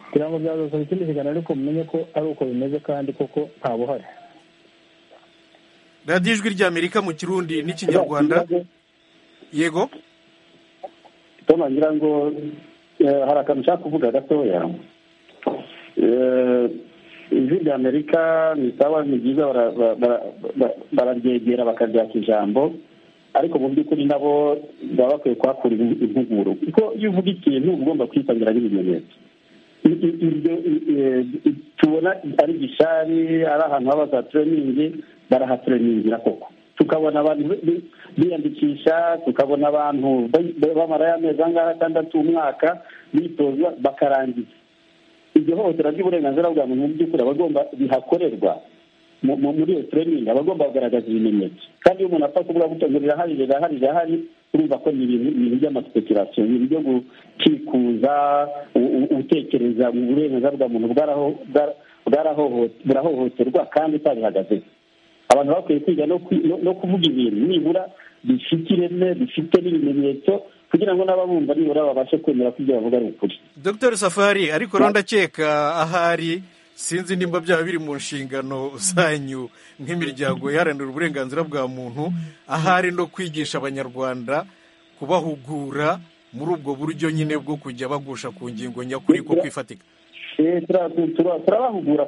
kugira ngo byazasaba ikindi kiganiro ariko mumenye ko ari uko bimeze kandi koko nta buhari radiyo ijwi ry'amerika mu kirundi n'ikinyarwanda yego ngira ngo hari akantu ushaka kuvuga gatoya ijwi ry'amerika ni sawa ni byiza bararyegera bakaryaka ijambo ariko mu by'ukuri nabo baba bakwiye kuhakura impuguro kuko iyo uvuga ikintu uba ugomba kwitangira n'ibimenyetso tubona ari gishari ari ahantu haba za tereningi barahatureningira koko tukabona abantu biyandikisha tukabona abantu bamara y'amezi angahe atandatu umwaka bitoza bakarangiza iryo hohotera ry'uburenganzira bwa muntu mu by'ukuri abagomba bihakorerwa muri iyo tereningi abagomba kugaragaza ibimenyetso kandi iyo umuntu apfa kuvuga gutya ngo rirahari rirahari rirahari urumva ko ni ibintu by'amasipekurasiyo ni ibyo gukikuza utekereza mu burenganzira bwa muntu bwarahohoterwa kandi utabihagazeho abantu bakwiye kwiga no kuvuga ibintu nibura bifite ireme bifite n'ibimenyetso kugira ngo n'ababumva nibura babashe kwemera ko ibyo bavuga ari ukuri dr safari ariko ndakeka ahari sinzi nimba byaba biri mu nshingano zanyu nk'imiryango iharanira uburenganzira bwa muntu ahari no kwigisha abanyarwanda kubahugura muri ubwo buryo nyine bwo kujya bagusha ku ngingo nyakuri ko kwifatika turabahugura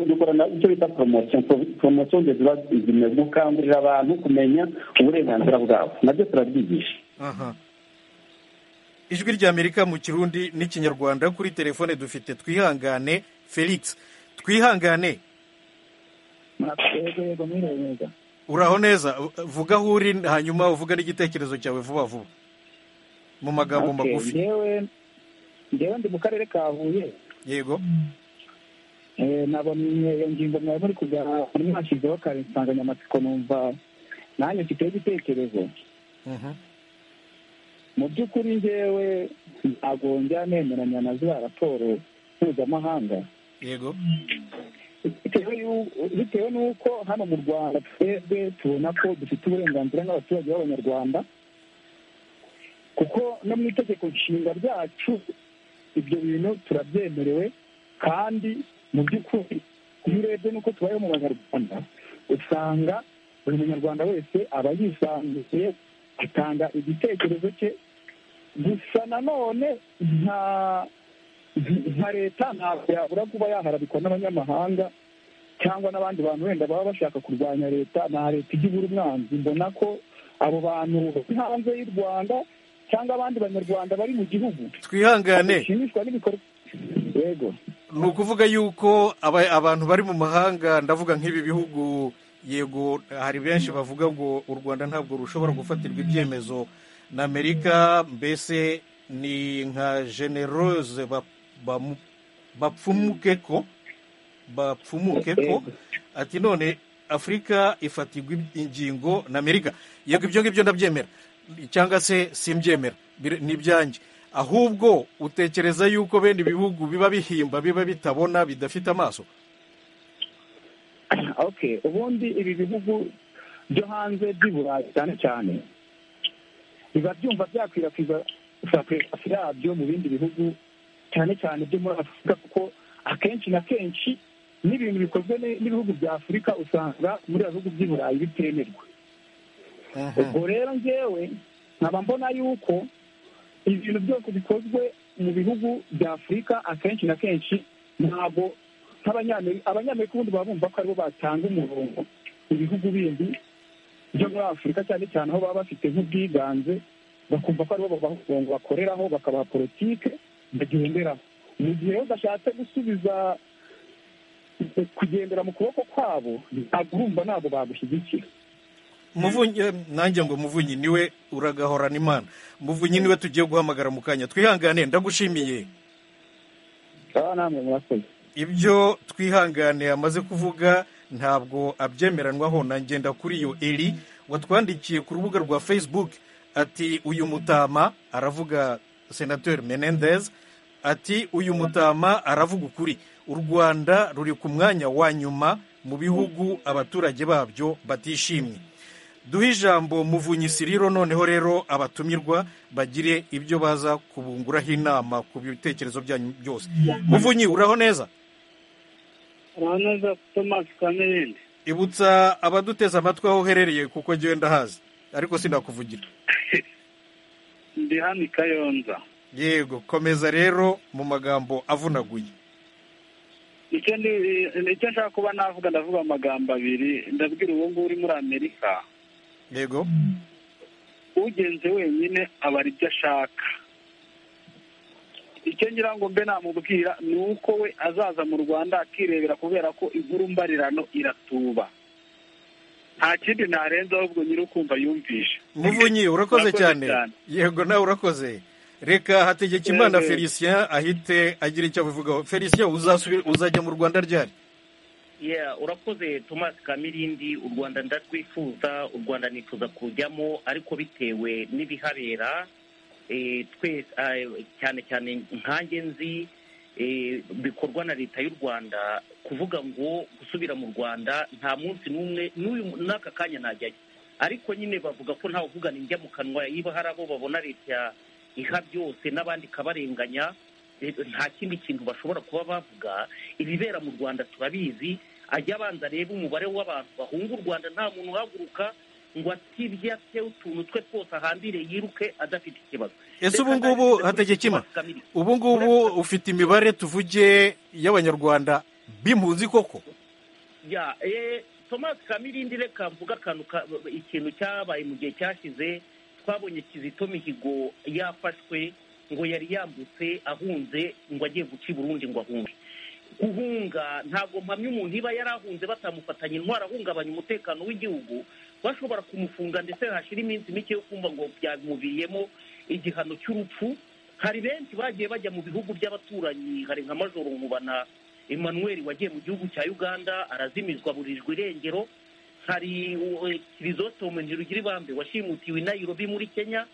dukorana icyo bita poromosiyo poromosiyo ziba zimaze gukangurira abantu kumenya uburenganzira bwabo nabyo turabyigisha ijwi ry'amerika mu kirundi n'ikinyarwanda kuri telefone dufite twihangane felix twihangane uraho neza vuga aho uri hanyuma uvuga n'igitekerezo cyawe vuba vuba mu magambo magufi ngewe ndi mu karere ka huye yego nabonye iyo ngingo mwari muri kujya muri mwashyizeho kare insanganyamatsiko numva nanjye mfiteho igitekerezo mu by'ukuri ngewe ntabwo njya nemeranya na za raporo mpuzamahanga yego bitewe n'uko hano mu rwanda twebwe tubona ko dufite uburenganzira nk'abaturage b'abanyarwanda kuko no mu itegeko nshinga ryacu ibyo bintu turabyemerewe kandi mu by'ukuri iyo urebye n'uko tubayeho mu banyarwanda usanga buri munyarwanda wese aba yisanzuye atanga igitekerezo cye gusa nanone nta nka leta ntabwo yabura kuba yaharabikwa n'abanyamahanga cyangwa n'abandi bantu wenda baba bashaka kurwanya leta nta leta ijya ibura umwanzi mbona ko abo bantu bari hanze y'u rwanda cyangwa abandi banyarwanda bari mu gihugu twihangane bashimishwa n'ibikorwa yego ni ukuvuga yuko aba- abantu bari mu mahanga ndavuga nk'ibi bihugu yego hari benshi bavuga ngo u rwanda ntabwo rushobora gufatirwa ibyemezo na amerika mbese ni nka generose ba- bamu- bapfumuke ko bapfumuke ko ati none afurika ifatirwa ingingo na amerika yego ibyo ngibyo ndabyemera cyangwa se simbyemera bir- ni ibyanjye ahubwo utekereza yuko bene ibihugu biba bihimba biba bitabona bidafite amaso okay ubundi ibi bihugu byo hanze by'i burayi cyane cyane biba byumva byakwirakwiza sakwirasi yabyo mu bindi bihugu cyane cyane byo muri afurika kuko akenshi na kenshi n'ibintu bikozwe ne- n'ibihugu bya afurika usanga muri ibi bihugu by'i burayi bitemerwa ubwo rero ngewe nkaba mbona yuko ibintu byose bikozwe mu bihugu bya afurika akenshi na kenshi ntabwo nk'abanyamerika abanyamerika ubundi baba bumva ko aribo batanga umurongo ibihugu bindi byo muri afurika cyane cyane aho baba bafite nk'ubwiganze bakumva ko aribo babaha umurongo bakoreraho bakabaha politike bagenderaho mu gihe rero bashatse gusubiza kugendera mu kuboko kwabo ntabwo urumva ntabwo bagushyigikira muvunyi eh, nanjye ngo muvunyi niwe uragahorana imana muvunyi niwe tugiye guhamagara mu kanya twihangane ndagushimiye aba namwe murakoze ibyo twihangane amaze kuvuga ntabwo abyemeranwaho na ngenda kuri iyo eri watwandikiye ku rubuga rwa facebook ati uyu mutama aravuga senateri menendez ati uyu mutama aravuga ukuri u rwanda ruri ku mwanya wa nyuma mu bihugu abaturage babyo batishimye duhe ijambo muvunyi siriro noneho rero abatumirwa bagire ibyo baza kubunguraho inama ku bitekerezo byanyu byose muvunyi uraho neza uraho neza tomasi kamirindi ibutsa abaduteze amatwi aho uherereye kuko njyewe ndahazi ariko sinakuvugira ndi hano i kayonza yego komeza rero mu magambo avunaguye nicyo ndi- nicyo nshaka kuba navuga ndavuga amagambo abiri ndabwira uwo nguwo uri muri amerika yego ugenze wenyine abara ibyo ashaka icyo ngira ngo mbe namubwira ni uko we azaza mu rwanda akirebera kubera ko inkuru mbarirano iratuba nta kindi narenzaho ubwo nyiri ukumva yumvishe muvunyi urakoze cyane yego nawe urakoze reka hategeka imana Yego. felicien ahite agira icyo abivugaho felicien uzasubira uzajya mu rwanda ryari Yeah, urakoze thomas kamirindi u rwanda ndarwifuza u rwanda nifuza kujyamo ariko bitewe n'ibihabera eh, twe eh, cyane cyane nkange nzi eh, bikorwa na leta y'u rwanda kuvuga ngo gusubira mu rwanda nta munsi n'umwe n'uyu n'aka kanya najyayo ariko nyine bavuga ko ntawe uvuga ni njya mu kanwa niba hari abo babona leta iha byose n'abandi ikabarenganya eh, nta kindi kintu bashobora kuba bavuga ibibera mu rwanda turabizi ajya abanza arebe umubare w'abantu bahunga u rwanda nta muntu uhaguruka ngo atibye ate utuntu twe twose ahambire yiruke adafite ikibazo ese ubu ngubu hategekima ubu ngubu ufite imibare tuvuge y'abanyarwanda b'impunzi koko ya eh thomas kamirindi reka mvuga akantu ka- ikintu cyabaye mu gihe cyashize twabonye kizito mihigo yafashwe ngo yari yambutse ahunze ngo agiye guca i burundi ngo ahunge guhunga ntabwo mpamya umuntu iba yari ahunze batamufatanya intwaro ahungabanya umutekano w'igihugu bashobora kumufunga ndetse hashira iminsi mike yo kumva ngo byamuviriyemo igihano cy'urupfu hari benshi bagiye bajya mu bihugu by'abaturanyi hari nka majoro nkubana emmanuel wagiye mu gihugu cya uganda arazimizwa burijwe irengero hari uh, kirizotomo ntirugiribambe washimutiwe i nairobi muri kenya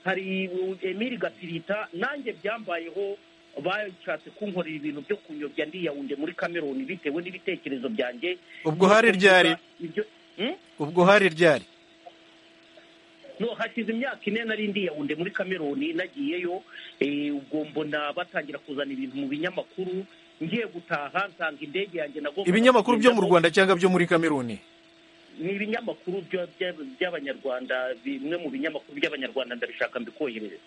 hari uh, emili gapirita nanjye byambayeho bashatse kunkorera ibintu byo kunyobya ndiyawunde muri kameruni bitewe n'ibitekerezo byanjye ubwo hari ryari ibyo Hmm? ubwo hari ryari no hashize imyaka ine nari ndi yawunde muri kameruni nagiyeyo eh, ubwo mbona batangira kuzana ibintu mu binyamakuru ngiye gutaha nsanga indege yanjye nagomba ibinyamakuru byo mu rwanda cyangwa byo muri kameruni ni ibinyamakuru by'abanyarwanda bimwe mu binyamakuru by'abanyarwanda ndabishaka mbikohereze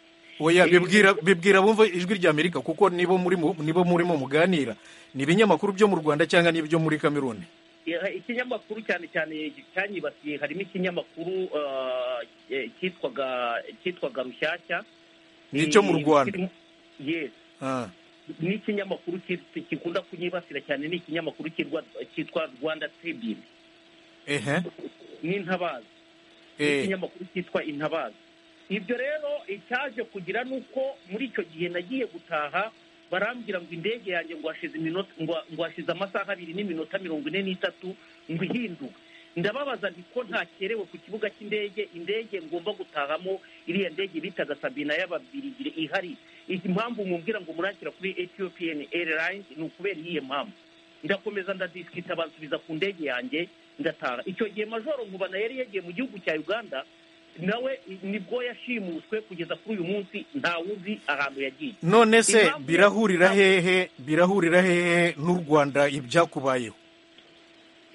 oya bibwira bibwira bumva ijwi rya amerika kuko nibo muri mu- nibo murimo muganira ni ibinyamakuru byo mu rwanda cyangwa n'ibyo muri kameruni Eh, ikinyamakuru cyane cyane cyanyibasiye harimo ikinyamakuru eh, eh, cyitwaga cyitwaga rushyashya Ni icyo mu Eh, Rwanda. kirimo- yes Ah, n'ikinyamakuru ki- gikunda kunyibasira cyane ni ikinyamakuru cyirwa- cyitwa rwanda tribune ehe n'intabaza Eh. n'ikinyamakuru cyitwa intabaza ibyo rero icyaje kugira ni uko muri icyo gihe nagiye gutaha barambwira ngo indege yanjye ngo hashize iminota ngo- ngo hashize amasaha abiri n'iminota mirongo ine n'itatu ngo ihinduke ndababaza nti ko ntakerewe ku kibuga cy'indege indege ngomba gutahamo iriya ndege bitaga sabina y'ababirigire ihari iyi mpamvu mumbwira ngo murakira kuri ethiopian airlines ni ukubera iyihe mpamvu ndakomeza ndadisikita bansubiza ku ndege yanjye ndataha icyo gihe majoro nkubana yari yagiye mu gihugu cya uganda nawe nibwo yashimuswe kugeza kuri uyu munsi ntawuzi ahantu yagiye none se Impamvu- birahurira hehe birahurira hehe n'u rwanda ibyakubayeho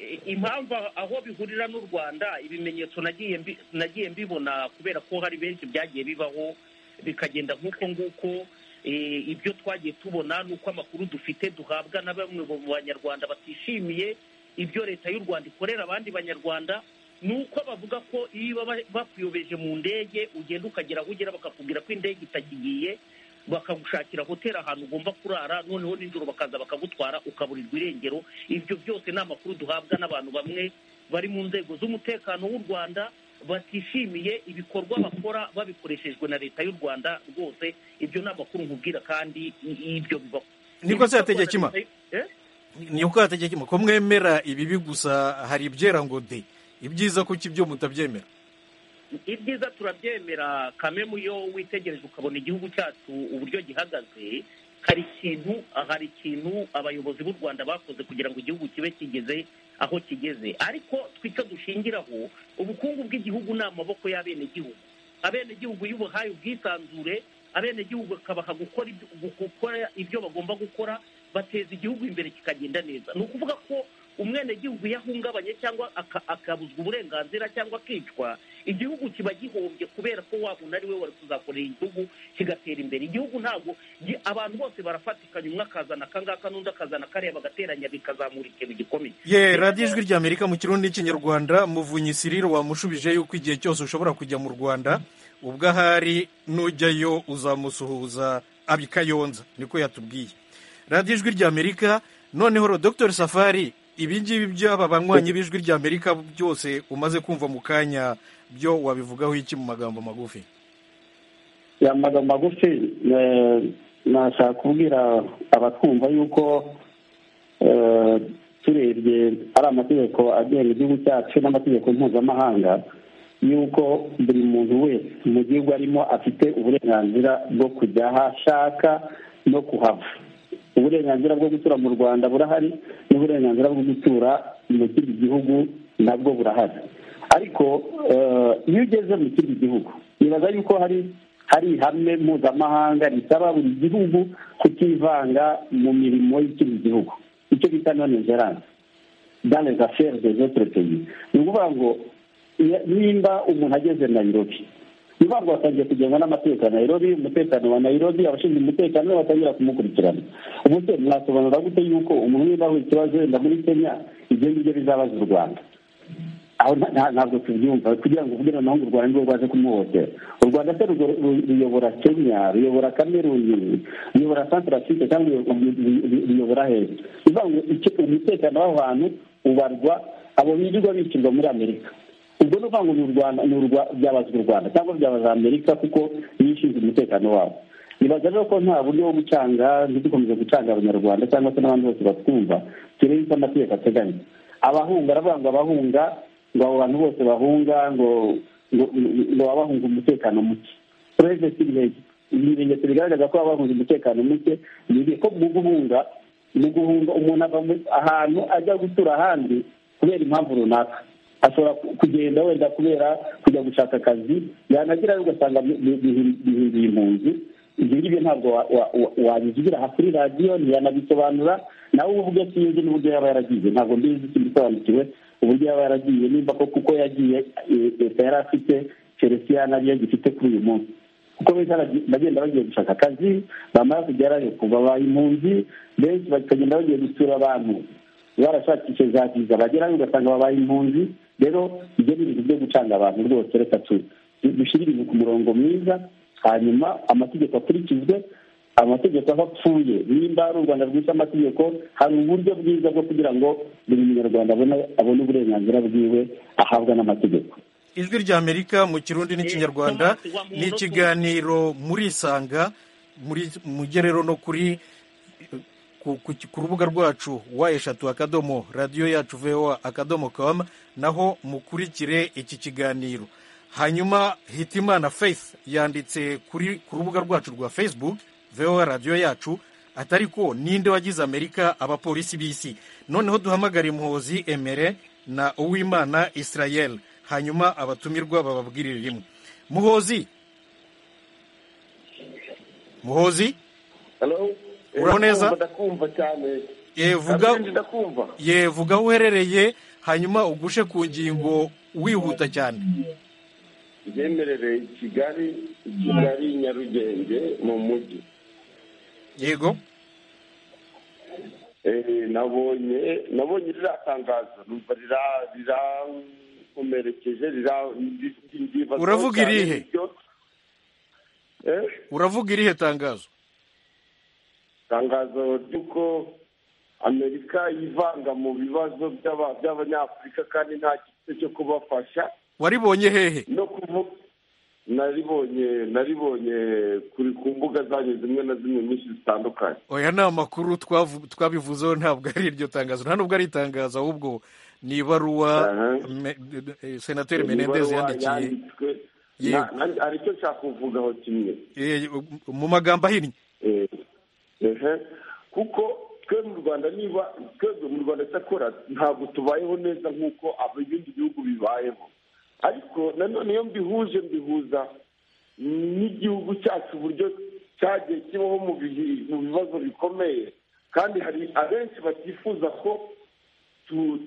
I- impamvu aho bihurira n'u rwanda ibimenyetso nagiye mbi- nagiye mbibona kubera ko hari benshi byagiye bibaho bikagenda nk'uko nguko eh, ibyo twagiye tubona ni uko amakuru dufite duhabwa na bamwe mu banyarwanda batishimiye ibyo leta y'u rwanda ikorera abandi banyarwanda ni uko bavuga ko iyo baba bakuyobeje mu ndege ugenda ukagera aho ugera bakakubwira ko indege itakigiye bakagushakira hoteli ahantu ugomba kurara noneho nijoro bakaza bakagutwara ukaburirwa irengero ibyo byose ni amakuru duhabwa n'abantu bamwe bari mu nzego z'umutekano w'u rwanda batishimiye ibikorwa bakora babikoreshejwe na leta y'u rwanda rwose ibyo ni amakuru nkubwira kandi i- ibyo bibaho Nibwo se Hategekimana? Eh? niko hategekima ko mwemera ibibi gusa hari ibyera ngo de ibyiza kuki ibyo mutabyemera ibyiza turabyemera kame muyo witegereje ukabona igihugu cyacu uburyo gihagaze hari ikintu hari ikintu abayobozi b'u rwanda bakoze kugira ngo igihugu kibe kigeze aho kigeze ariko twe icyo dushingiraho ubukungu bw'igihugu ni amaboko y'abenegihugu abenegihugu iyo ubuhaye ubwisanzure abenegihugu bakabaha gukora ibyo, gukora ibyo bagomba gukora bateza igihugu imbere kikagenda neza ni ukuvuga ko umwenegihugu iyo ahungabanye cyangwa aka- akabuzwa uburenganzira cyangwa akicwa igihugu kiba gihombye kubera ko wa muntu ari we wari kuzakorera igihugu kigatera imbere igihugu ntabwo gi- abantu bose barafatikanya umwe akazana akangaka n'undi akazana kariya bagateranya bikazamura ikintu gikomeye ye radiyo ijwi rya amerika mu kirundi n'ikinyarwanda muvunyi sirire wamushubije yuko igihe cyose ushobora kujya mu rwanda ubwo ahari nujyayo uzamusuhuza abikayonza niko yatubwiye radiyo ijwi rya amerika noneho dr safari ibi ngibi by'aba banywanyi b'ijwi rya amerika byose umaze kumva mu kanya byo wabivugaho iki mu magambo magufi ya magambo magufi eh, nashaka kubwira abatwumva yuko eh, turebye ari amategeko agenga igihugu cyacu n'amategeko mpuzamahanga yuko buri muntu wese mu gihugu arimo afite uburenganzira bwo kujya aho ashaka no kuhava uburenganzira bwo gutura mu rwanda burahari n'uburenganzira bwo gutura mu kindi gihugu nabwo burahari ariko eh, iyo ugeze mu kindi gihugu nibaza yuko hari hari ihame mpuzamahanga risaba buri gihugu kutivanga mu mirimo y'ikindi gihugu icyo bita nonegerance dans les affaires des autres pays ni ukuvuga ngo iya- nimba umuntu ageze nairobi ni ukuvuga ngo batangiye kugengwa n'amategeko ya nairobi umutekano wa nairobi abashinzwe umutekano nabo batangira kumukurikirana ubuse mwasobanura gute yuko umuntu niba ahuye ikibazo wenda muri kenya ibyo ngibyo bizabaza u rwanda aho nta- nta- ntabwo tubyumva kugira ngo uvuge noneho ngo u rwanda nirwo rwaje kumuhohotera u rwanda se rugo- ru- ruyobora kenya ruyobora kameruni ruyobora santarafurika cyangwa ruyo- ru- ru- ru- ruyobora hehe ni ukuvuga ngo icyo- umutekano w'aho hantu ubarwa abo birirwa bishyurwa muri amerika ubwo ni ukuvuga ngo ni u rwanda ni urwa byabazwa u rwanda cyangwa byabaza amerika kuko niyo ishinzwe umutekano wabo nibaza rero ko nta buryo bwo gucanga ntidukomeze gucanga abanyarwanda cyangwa se n'abandi bose batwumva turebe icyo amategeko ateganya abahunga aravuga ngo abahunga ngo abo bantu bose bahunga ngo ngo- ngo baba bahunga umutekano muke turebe sirivegi ibimenyetso bigaragaza ko baba bahunga umutekano muke ni ibihe ko mu guhunga mu guhunga umuntu ava mu- ahantu ajya gutura ahandi kubera impamvu runaka ashobora ku- kugenda wenda kubera kujya gushaka akazi yanagerayo ugasanga bi- bi- bihi- bihinduye impunzi ibyo ngibyo ntabwo wa- wa- wa- wabivugira aha kuri radiyo ntiyanabisobanura nawe uvuge sinzi n'uburyo yaba yaragize ntabwo mbizi sindisobanukiwe uburyo yaba yaragiye nimba ko kuko yagiye leta yari afite chelsea nariyo gifite kuri uyu munsi kuko bita bagenda bagiye gushaka akazi bamara kugerayo kuva babaye impunzi benshi bakagenda bagiye gusura abantu barashakishe za viza bagerayo ugasanga babaye impunzi rero ibyo ni ibintu byo gucanga abantu rwose reka dushyire ibintu ku murongo mwiza hanyuma amategeko akurikizwe amategeko aho apfuye nimba ari u rwanda rwita amategeko hari uburyo bwiza bwo kugira ngo buri munyarwanda abone uburenganzira bwiwe ahabwa n'amategeko ijwi ry'amerika mu kirundi n'ikinyarwanda ni ikiganiro muri isanga mugerero no kuri ku rubuga rwacu wa eshatu akadomo radiyo yacu vewa akadomo kamu naho mukurikire iki kiganiro hanyuma hitimana faith yanditse kuri ku rubuga rwacu rwa facebook vewa radiyo yacu atari ko ninde wagize amerika abapolisi b'isi noneho duhamagare muhozi emere na uwimana israel hanyuma abatumirwa bababwirire rimwe muhozi muhozi uraho neza yevuga aho uherereye hanyuma ugushe ku ngingo wihuta cyane yemerereye kigali kigali nyarugenge mu mujyi yego nabonye nabonye ririya tangazo numva rirakomerekeje uravuga irihe uravuga irihe tangazo itangazo ry'uko amerika yivanga mu bibazo by'abanyafurika kandi nta gito cyo kubafasha waribonye hehe no kuvuga naribonye naribonye kuri ku mbuga zanyu zimwe na zimwe nyinshi zitandukanye oya ni amakuru twabivuzeho ntabwo ari iryo tangazo nta nubwo ari itangazo ahubwo ni ibaruwa senateri menendezi yandikiye hari icyo nshaka kuvugaho kimwe mu magambo ahinnye kuko twe mu rwanda niba twebwe mu rwanda cyakora ntabwo tubayeho neza nk'uko ibindi bihugu bibayeho ariko nanone iyo mbihuje mbihuza n'igihugu cyacu uburyo cyagiye kibaho mu bibazo bikomeye kandi hari abenshi batifuza ko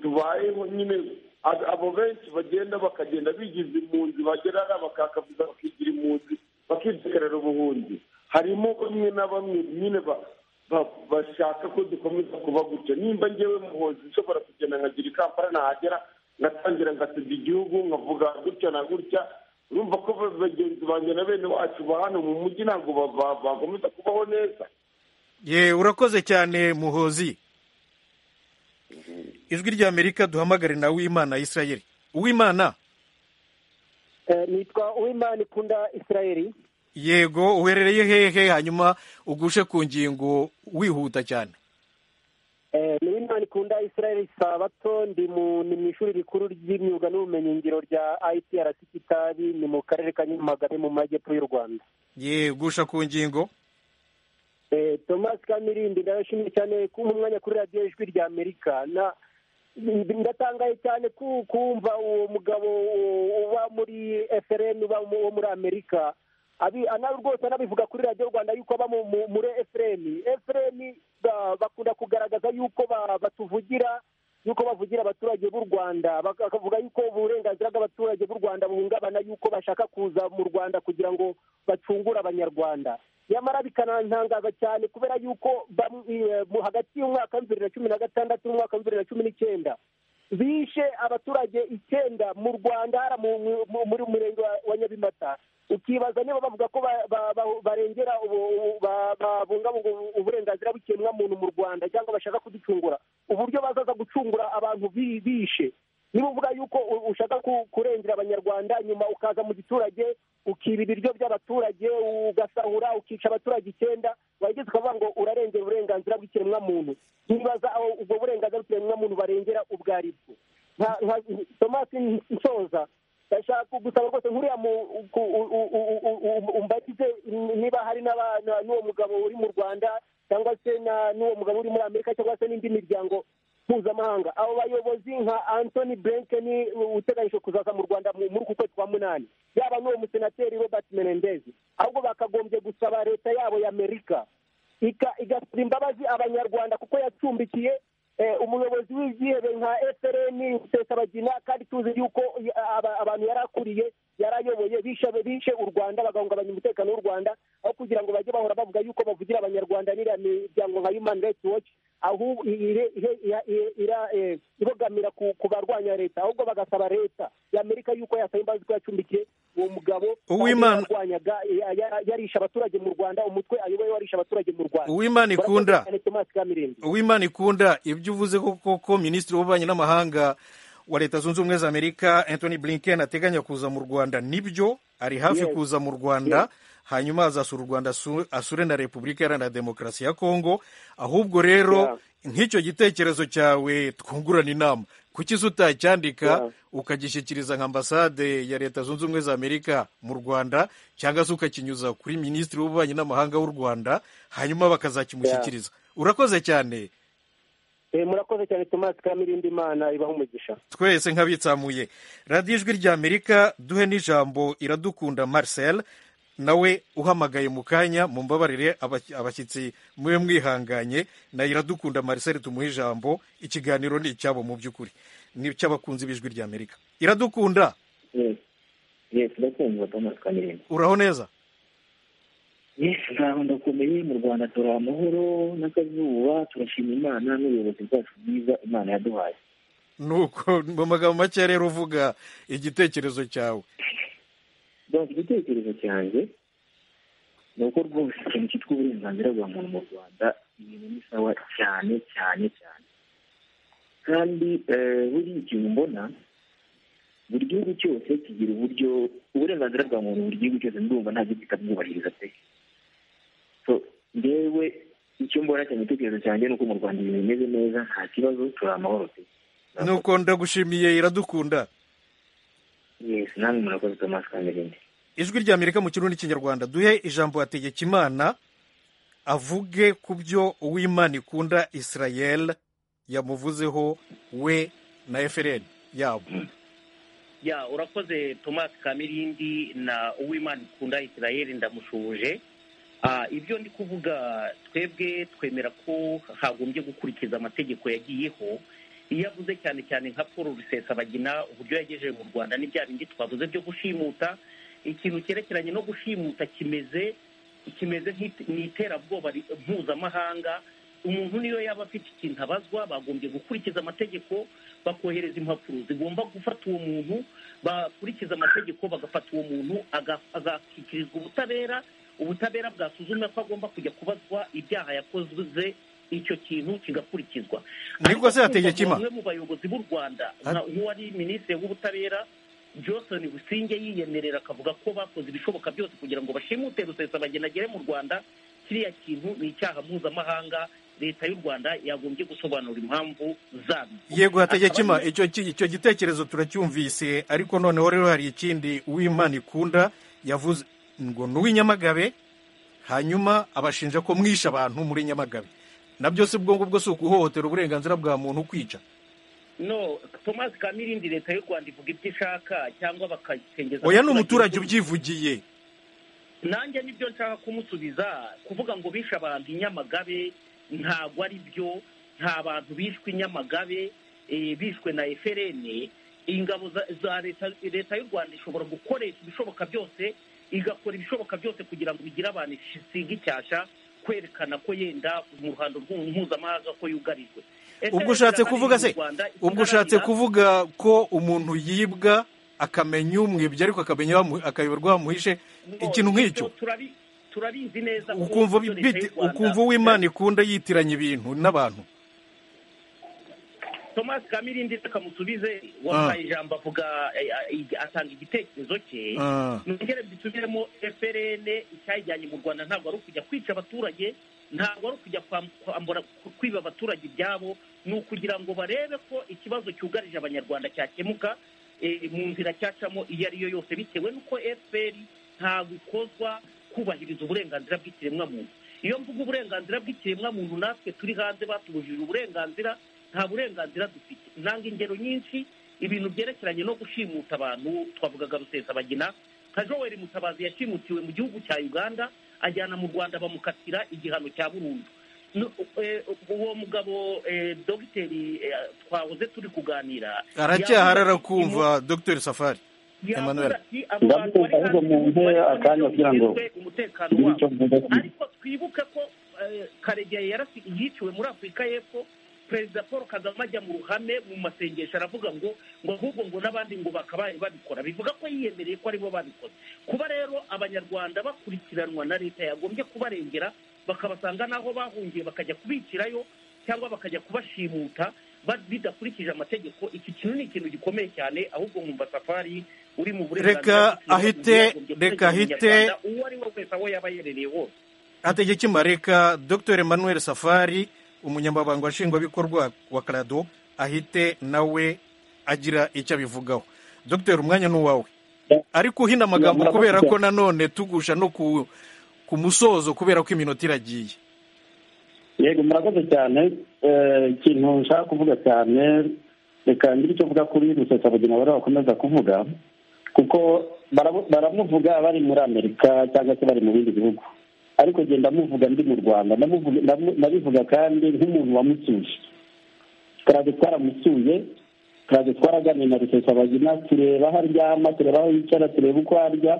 tubayeho nyine abo benshi bagenda bakagenda bigiza impunzi bagera bakakavuza bakigira impunzi bakidekarara ubuhunzi harimo bamwe na bamwe nyine bashaka ko dukomeza kuba gutya nimba ngewe muhozi nshobora kugenda nkagira ikampara nahagera ngatangira ngasebya igihugu nkavuga gutya na gutya urumva ko bagenzi banjye na bene wacu ba hano mu mujyi ntabwo bakomeza kubaho neza ye urakoze cyane muhozi ijwi ry'amerika duhamagare na wimana israel uwimana nitwa uwimana ikunda israel yego uherereye hehe hanyuma ugushe ku ngingo wihuta cyane ni w'imana ikunda israel sabato ndi mu ishuri rikuru ry'imyuga n'ubumenyingiro rya IPRC kitabi ni mu karere ka nyamagabe mu majyepfo y'u rwanda ye gusha ku ngingo thomas kamirindi ndabashimiye cyane kumpa umwanya kuri radiyo ijwi rya amerika na ndatangaye cyane kumva uwo mugabo uba muri FRN uba wo muri amerika rwose anabivuga kuri radiyo rwanda yuko aba muri efureni efureni bakunda kugaragaza yuko batuvugira yuko bavugira abaturage b'u rwanda bakavuga yuko uburenganzira bw'abaturage b'u rwanda buhungabana yuko bashaka kuza mu rwanda kugira ngo bacungure abanyarwanda nyamara bikanantangaza cyane kubera yuko hagati y'umwaka wa bibiri na cumi na gatandatu n'umwaka wa bibiri na cumi n'icyenda bishe abaturage icyenda mu rwanda muri murenge wa nyabimata ukibaza niba bavuga ko barengera babungabunga uburenganzira bw'ikiremwamuntu mu rwanda cyangwa bashaka kuducungura uburyo bazaza gucungura abantu bishe niba uvuga yuko ushaka kurengera abanyarwanda nyuma ukaza mu giturage ukiba ibiryo by'abaturage ugasahura ukica abaturage icyenda wageze ukavuga ngo urarengera uburenganzira bw'ikiremwamuntu ntibaza aho ubwo burenganzira bw'ikiremwamuntu barengera ubwo ari bwo tomasi nsoza ndashaka gusaba rwose nkuriya umbatize niba hari n'uwo mugabo uri mu rwanda cyangwa se n'uwo mugabo uri muri amerika cyangwa se n'indi miryango mpuzamahanga abo bayobozi nka antoni blinken uteganyije kuzaza mu rwanda muri uku kwezi kwa munani yaba n'uwo musenateri robert menendez ahubwo bakagombye gusaba leta yabo ya amerika igasaba imbabazi abanyarwanda kuko yacumbikiye umuyobozi w'ibyihebe nka FRN rusesabagina kandi tuzi yuko eh, aba- abantu yari akuriye yari ayoboye bishe bishe u rwanda bagahungabanya umutekano w'u rwanda aho kugira ngo bajye bahora bavuga yuko bavugira abanyarwanda n'iriya miryango nka human rights watch ahubwo ire- ire- ira- ira- ira- eh, ibogamira ku ku barwanya leta ahubwo bagasaba leta y'amerika yuko yasaba imbabazi ko yacumbikiye uwo mugabo Uwimana- yarwanyaga ya- ya- yarisha abaturage mu rwanda umutwe ayoboye warisha abaturage mu rwanda Uwimana ikunda. Murakoze cyane, Thomas Kamirindi. uwimana ikunda ibyo uvuze koko ko minisitiri w'ububanyi n'amahanga wa leta zunze ubumwe za amerika anthony blinken ateganya kuza mu rwanda nibyo ari hafi Yes. kuza mu rwanda hanyuma azasura u rwanda asu- asure na repubulika iharanira demokarasi ya kongo ahubwo rero nk'icyo gitekerezo cyawe twungurana inama kuki se utacyandika Yeah. ukagishyikiriza nka ambasade ya leta zunze ubumwe za amerika mu rwanda cyangwa se ukakinyuza kuri minisitiri w'ububanyi n'amahanga w'u rwanda hanyuma bakazakimushyikiriza urakoze cyane Eh, murakoze cyane Thomas Kamirindi imana ibaho umugisha twese nk'abitsamuye radiyo ijwi rya amerika duhe n'ijambo iradukunda marcel nawe uhamagaye mu kanya mumbabarire abaki- abashyitsi mube mwihanganye na iradukunda marcel tumuhe ijambo ikiganiro ni icyabo mu by'ukuri ni icy'abakunzi b'ijwi rya amerika iradukunda yesi ndakumva thomas kamirinda uraho neza yesi ntaho ndakomeye mu rwanda turi amahoro n'akazuba turashima imana n'ubuyobozi bwacu bwiza imana yaduhaye nuko mu magambo make rero uvuga igitekerezo cyawe basi igitekerezo cyanjye ni uko rwose ikintu cyitwa uburenganzira bwa muntu mu rwanda ibintu ni sawa cyane cyane cyane kandi eh, buriya ikintu mbona buri gihugu cyose kigira uburyo uburenganzira bwa muntu buri gihugu cyose ndumva nta gihugu kitabwubahiriza pe so ngewe icyo mbona cyane igitekerezo cyanjye ni uko mu rwanda ibintu bimeze neza nta kibazo turi amahoro pe nuko ndagushimiye iradukunda yesi namwe murakoze thomas kamerinde ijwi rya amerika mu kirundi n'ikinyarwanda duhe ijambo hategekimana avuge ku byo uwimana ikunda israel yamuvuzeho we na efereni yabo ya urakoze thomas kamirindi na uwimana ikunda israel ndamushubuje Ah, ibyo ndi kuvuga twebwe twemera ko hagombye gukurikiza amategeko yagiyeho iyo avuze cyane cyane nka paul rusesabagina uburyo yagejeje mu rwanda ni bya bindi twavuze byo gushimuta ikintu cyerekeranye no gushimuta kimeze kimeze nk'it- ni iterabwoba ri- mpuzamahanga umuntu niyo yaba afite ikintu abazwa bagombye gukurikiza amategeko bakohereza impapuro zigomba gufata uwo muntu bakurikiza amategeko bagafata uwo muntu aga- agashyikirizwa ubutabera ubutabera bwasuzumye ko agomba kujya kubazwa ibyaha yakoze icyo kintu kigakurikizwa Niko se Ariko yategeka ima? bamwe mu bayobozi b'u rwanda nka- nk'uwari minisitiri w'ubutabera johnson busingye yiyemerera akavuga ko bakoze ibishoboka byose kugira ngo bashimute rusesabagina agere mu rwanda kiriya kintu ni icyaha mpuzamahanga leta y'u rwanda yagombye gusobanura impamvu zabyo yego hategekima Akaba- icyo ki- icyo gitekerezo turacyumvise ariko noneho rero hari ikindi uwimana ikunda yavuze ngo ni uw'inyamagabe hanyuma abashinja ko mwishe abantu muri nyamagabe na byose ubwo ngubwo si ukuhohotera uburenganzira bwa muntu kwica no thomas kamirindi leta y'u rwanda ivuga ibyo ishaka cyangwa bakakengeza oya ni umuturage ubyivugiye nanjye nibyo nshaka kumusubiza kuvuga ngo bishe abantu i nyamagabe ntabwo ari byo nta bantu bishwe i nyamagabe eh, bishwe na eferene ingabo za- za leta leta y'u rwanda ishobora gukoresha ibishoboka byose igakora ibishoboka byose kugira ngo bigire abantu isiga icyasha kwerekana ko yenda mu ruhando rw'u- mpuzamahanga ko yugarijwe ubwo ushatse kuvuga se ubwo ushatse kuvuga ko umuntu yibwa akamenya umwibye ariko akamenya bamu- akayoberwa bamuhishe ikintu nk'icyo turabi- turabizi neza ko ukumva ibyo leta bite- y'u Rwanda- ukumva uw'imana ikunda yitiranya ibintu n'abantu thomas kamirindi rekamusubize wampaye ijambo avuga eh, eh, atanga igitekerezo cye Ah. nongere mbisubiremo frn icyayijyanye mu rwanda ntabwo ari ukujya kwica abaturage ntabwo ari ukujya kwam- kwambura ku- kwiba abaturage ibyabo ni ukugira ngo barebe ko ikibazo cyugarije abanyarwanda cyakemuka eh, mu nzira cyacamo iyo ari yo yose bitewe n'uko fpr ntabwo ikozwa kubahiriza uburenganzira bw'ikiremwamuntu iyo mvuga uburenganzira bw'ikiremwamuntu natwe turi hanze batubujije uburenganzira nta burenganzira dufite ntanga ingero nyinshi ibintu byerekeranye no gushimuta abantu twavugaga rusesabagina nka joel mutabazi yashimutiwe mu gihugu cya uganda ajyana mu rwanda bamukatira igihano cya burundu uwo mugabo dogiteri twahoze turi kuganira aracyahari arakumva dr safari yavuze Emmanuel ati abo bantu bari ndavuga ngo mumpe akanya kugira ngo hanze umutekano ngire icyo wabo mvuga kuri ariko twibuke ko eh, karegeya yarasi- yiciwe muri afurika y'epfo perezida paul kagame ajya mu ruhame mu masengesho aravuga ngo ngo ahubwo ngo n'abandi ngo bakabaye babikora bivuga ko yiyemereye ko aribo babikoze kuba rero abanyarwanda bakurikiranwa na leta yagombye kubarengera bakabasanga n'aho bahungiye bakajya kubicirayo cyangwa bakajya kubashimuta ba- bidakurikije amategeko iki kintu ni ikintu gikomeye cyane ahubwo nkumva safari uri mu Reka bw'umuntu ahite, yagombye reka ahite. kuregera umunyarwanda uwo ari we wese aho yaba yerereye hose hategekimba reka dr emmanuel safari umunyamabanga nshingwabikorwa wa karado ahite nawe agira icyo abivugaho dr umwanya ni uwawe ariko uhina amagambo Ya, kubera ko murakoze. nanone tugusha no ku ku musozo kubera ko iminota iragiye yego murakoze cyane Eh, ikintu nshaka kuvuga cyane reka ngire icyo mvuga kuri rusesabugina bari bakomeza kuvuga kuko baramu- baramuvuga bari muri amerika cyangwa se bari mu bindi bihugu ariko njye ndamuvuga ndi mu rwanda Ndamuvuga- ndamu- ndabivuga kandi nk'umuntu wamusuye karade twaramusuye karade twaraganira na rusesabagina tureba aho aryama tureba aho yicara tureba uko arya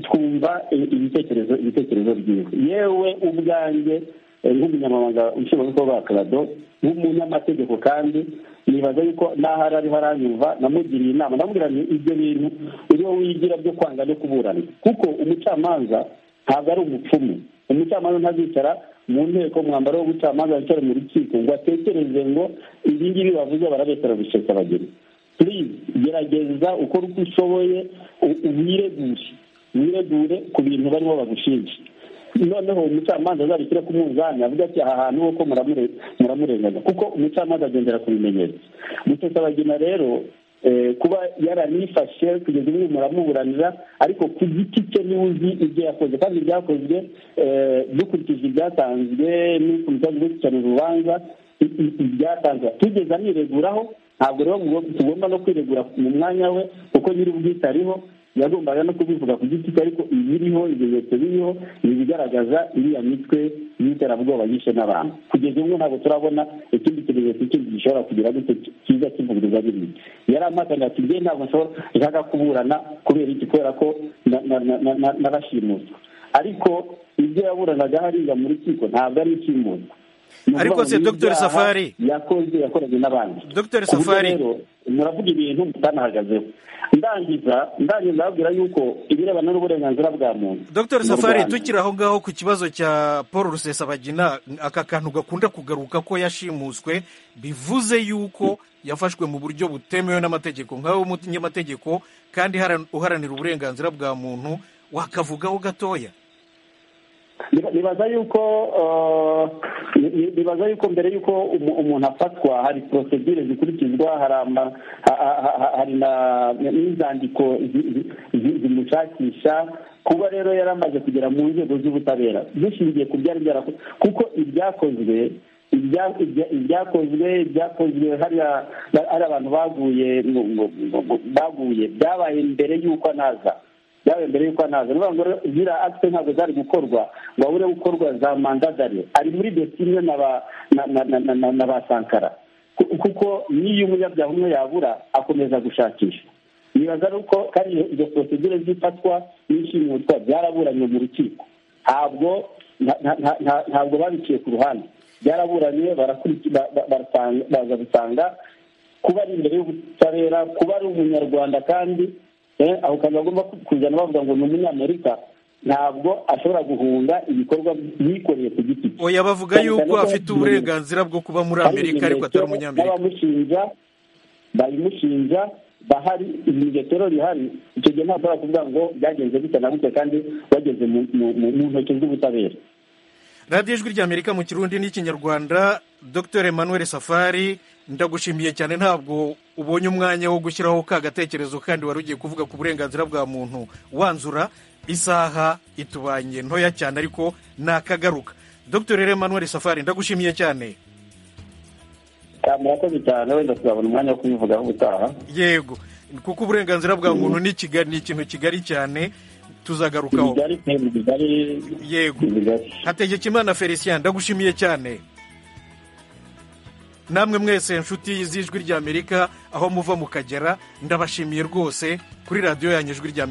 twumva ibitekerezo ibitekerezo byiwe yewe ubwanjye eh, nk'umunyamabanga nshingwabikorwa wa karado nk'umunyamategeko kandi nibaza yuko n'aho ari ariho aranyumva namugiriye inama ndamubwira nti ibyo bintu uriho wigira byo kwanga no kuburana kuko umucamanza ntabwo ari umupfumu umucamanza ntazicara mu nteko umwambaro w'ubucamanza wicare mu rukiko ngo atekereze ngo ibi ngibi bavuze barabesera gusesa abageni purize gerageza ukora uko ushoboye u- wiregure wiregure ku bintu barimo bagushinja noneho umucamanza azabishyire ku munzani avuga ati aha hantu uko muramurenganya kuko umucamanza agendera ku bimenyetso mutesabagina rero eh, kuba yaranifashe kugeza ubu muramuburanira ariko ku giti cye niwe uzi ibyo yakoze kandi ibyakozwe eh, dukurikije ibyatanzwe n'ukurikije gukurikirana urubanza i- i- ibyatanzwe tugeze anireguraho ntabwo rero mugo- tugomba no kwiregura mu mwanya we kuko nyir'ubwite ariho yagombaga no kubivuga ku giti cye ariko ibiriho ibimenyetso biriho ni ibigaragaza iriya mitwe y'iterabwoba yishe n'abantu kugeza ubu ntabwo turabona ikindi kimenyetso ikindi gishobora kugira gute cyiza kivugururwa n'ibindi yari ampatanya ati ngewe ntabwo nshobora nshaka kuburana kubera iki kubera ko na- na- na- na- na- narashimuswe ariko ibyo yaburanaga hariya mu rukiko ntabwo ari ishimuzwa Ni Ariko ukuvuga se ngo ni Dr. ibyaha Safari, yakoze yakoranye n'abandi Dr. Ku buryo Safari. rero, muravuga ibintu mutanahagazeho ndangiza ndangiza ndababwira yuko ibirebana n'uburenganzira bwa muntu dr mu safari Rwanda- tukiri aho ngaho ku kibazo cya paul rusesabagina aka kantu gakunda kugaruka ko yashimuswe bivuze yuko yafashwe mu buryo butemewe n'amategeko nkawe umunyamategeko kandi haran- uharanira uburenganzira bwa muntu wakavugaho gatoya Niba- nibaza yuko eh, ni- ni- nibaza yuko mbere yuko umu- umuntu afatwa hari prosedure zikurikizwa hari ama- ha- ha- ha- ha- hari na- n'inzandiko zi- zi- zi- zimushakisha kuba rero yaramaze kugera mu nzego z'ubutabera dushingiye ku byari byarakozwe kuko ibyakozwe ibya- ibya- ibyakozwe ibyakozwe hariya ba- hari abantu baguye mu- mu- mu- mu- baguye byabaye mbere y'uko anaza byabaye mbere y'uko anaza ni ukuvuga ngo rero ziriya akite ntabwo zari gukorwa ngo habure gukorwa za mandadari ari muri dosiye imwe na ba- na- na- na- na- na- na ba sankara Ku- kuko n'iyo umunyabyaha umwe yabura akomeza gushakishwa nibaza ari uko kandi iyo- izo porosegire z'ifatwa n'ishimutwa byaraburanye mu rukiko ntabwo nta- nta- nta- nta- ntabwo babiciye ku ruhande byaraburanye barakurikira baza gusanga kuba ari imbere y'ubutabera kuba ari umunyarwanda kandi eh, aho kantu bagomba kuzana bavuga ngo ni umunyamerika ntabwo ashobora guhunga ibikorwa yikoreye ku giti cye oya bavuga Cyane cyane yuko ko afite hari uburenganzira bwo kuba muri hari amerika ariko atari ibimenyetso umunyamerika n'abamushinja babimushinja bahari ibimenyetso rero bihari icyo gihe ntabwo bashobora kuvuga ngo byagenze gute na gute kandi bageze mu- mu- mu mu ntoki z'ubutabera radiyo ijwi rya amerika mu kirundi n'ikinyarwanda dr emmanuel safari ndagushimiye cyane ntabwo ubonye umwanya wo gushyiraho ka gatekerezo kandi wari ugiye kuvuga ku burenganzira bwa muntu wanzura isaha itubanye ntoya cyane ariko nakagaruka dr emmanuel safari ndagushimiye cyane Ah, murakoze cyane wenda tuzabona umwanya wo kubivugaho ubutaha yego kuko uburenganzira bwa muntu ni kiga- ni ikintu kigari cyane tuzagarukaho yego hategekimana felicien ndagushimiye cyane namwe mwese inshuti z'ijwi ry'amerika aho muva mukagera ndabashimiye rwose kuri radiyo yanyu ijwi ry'amerika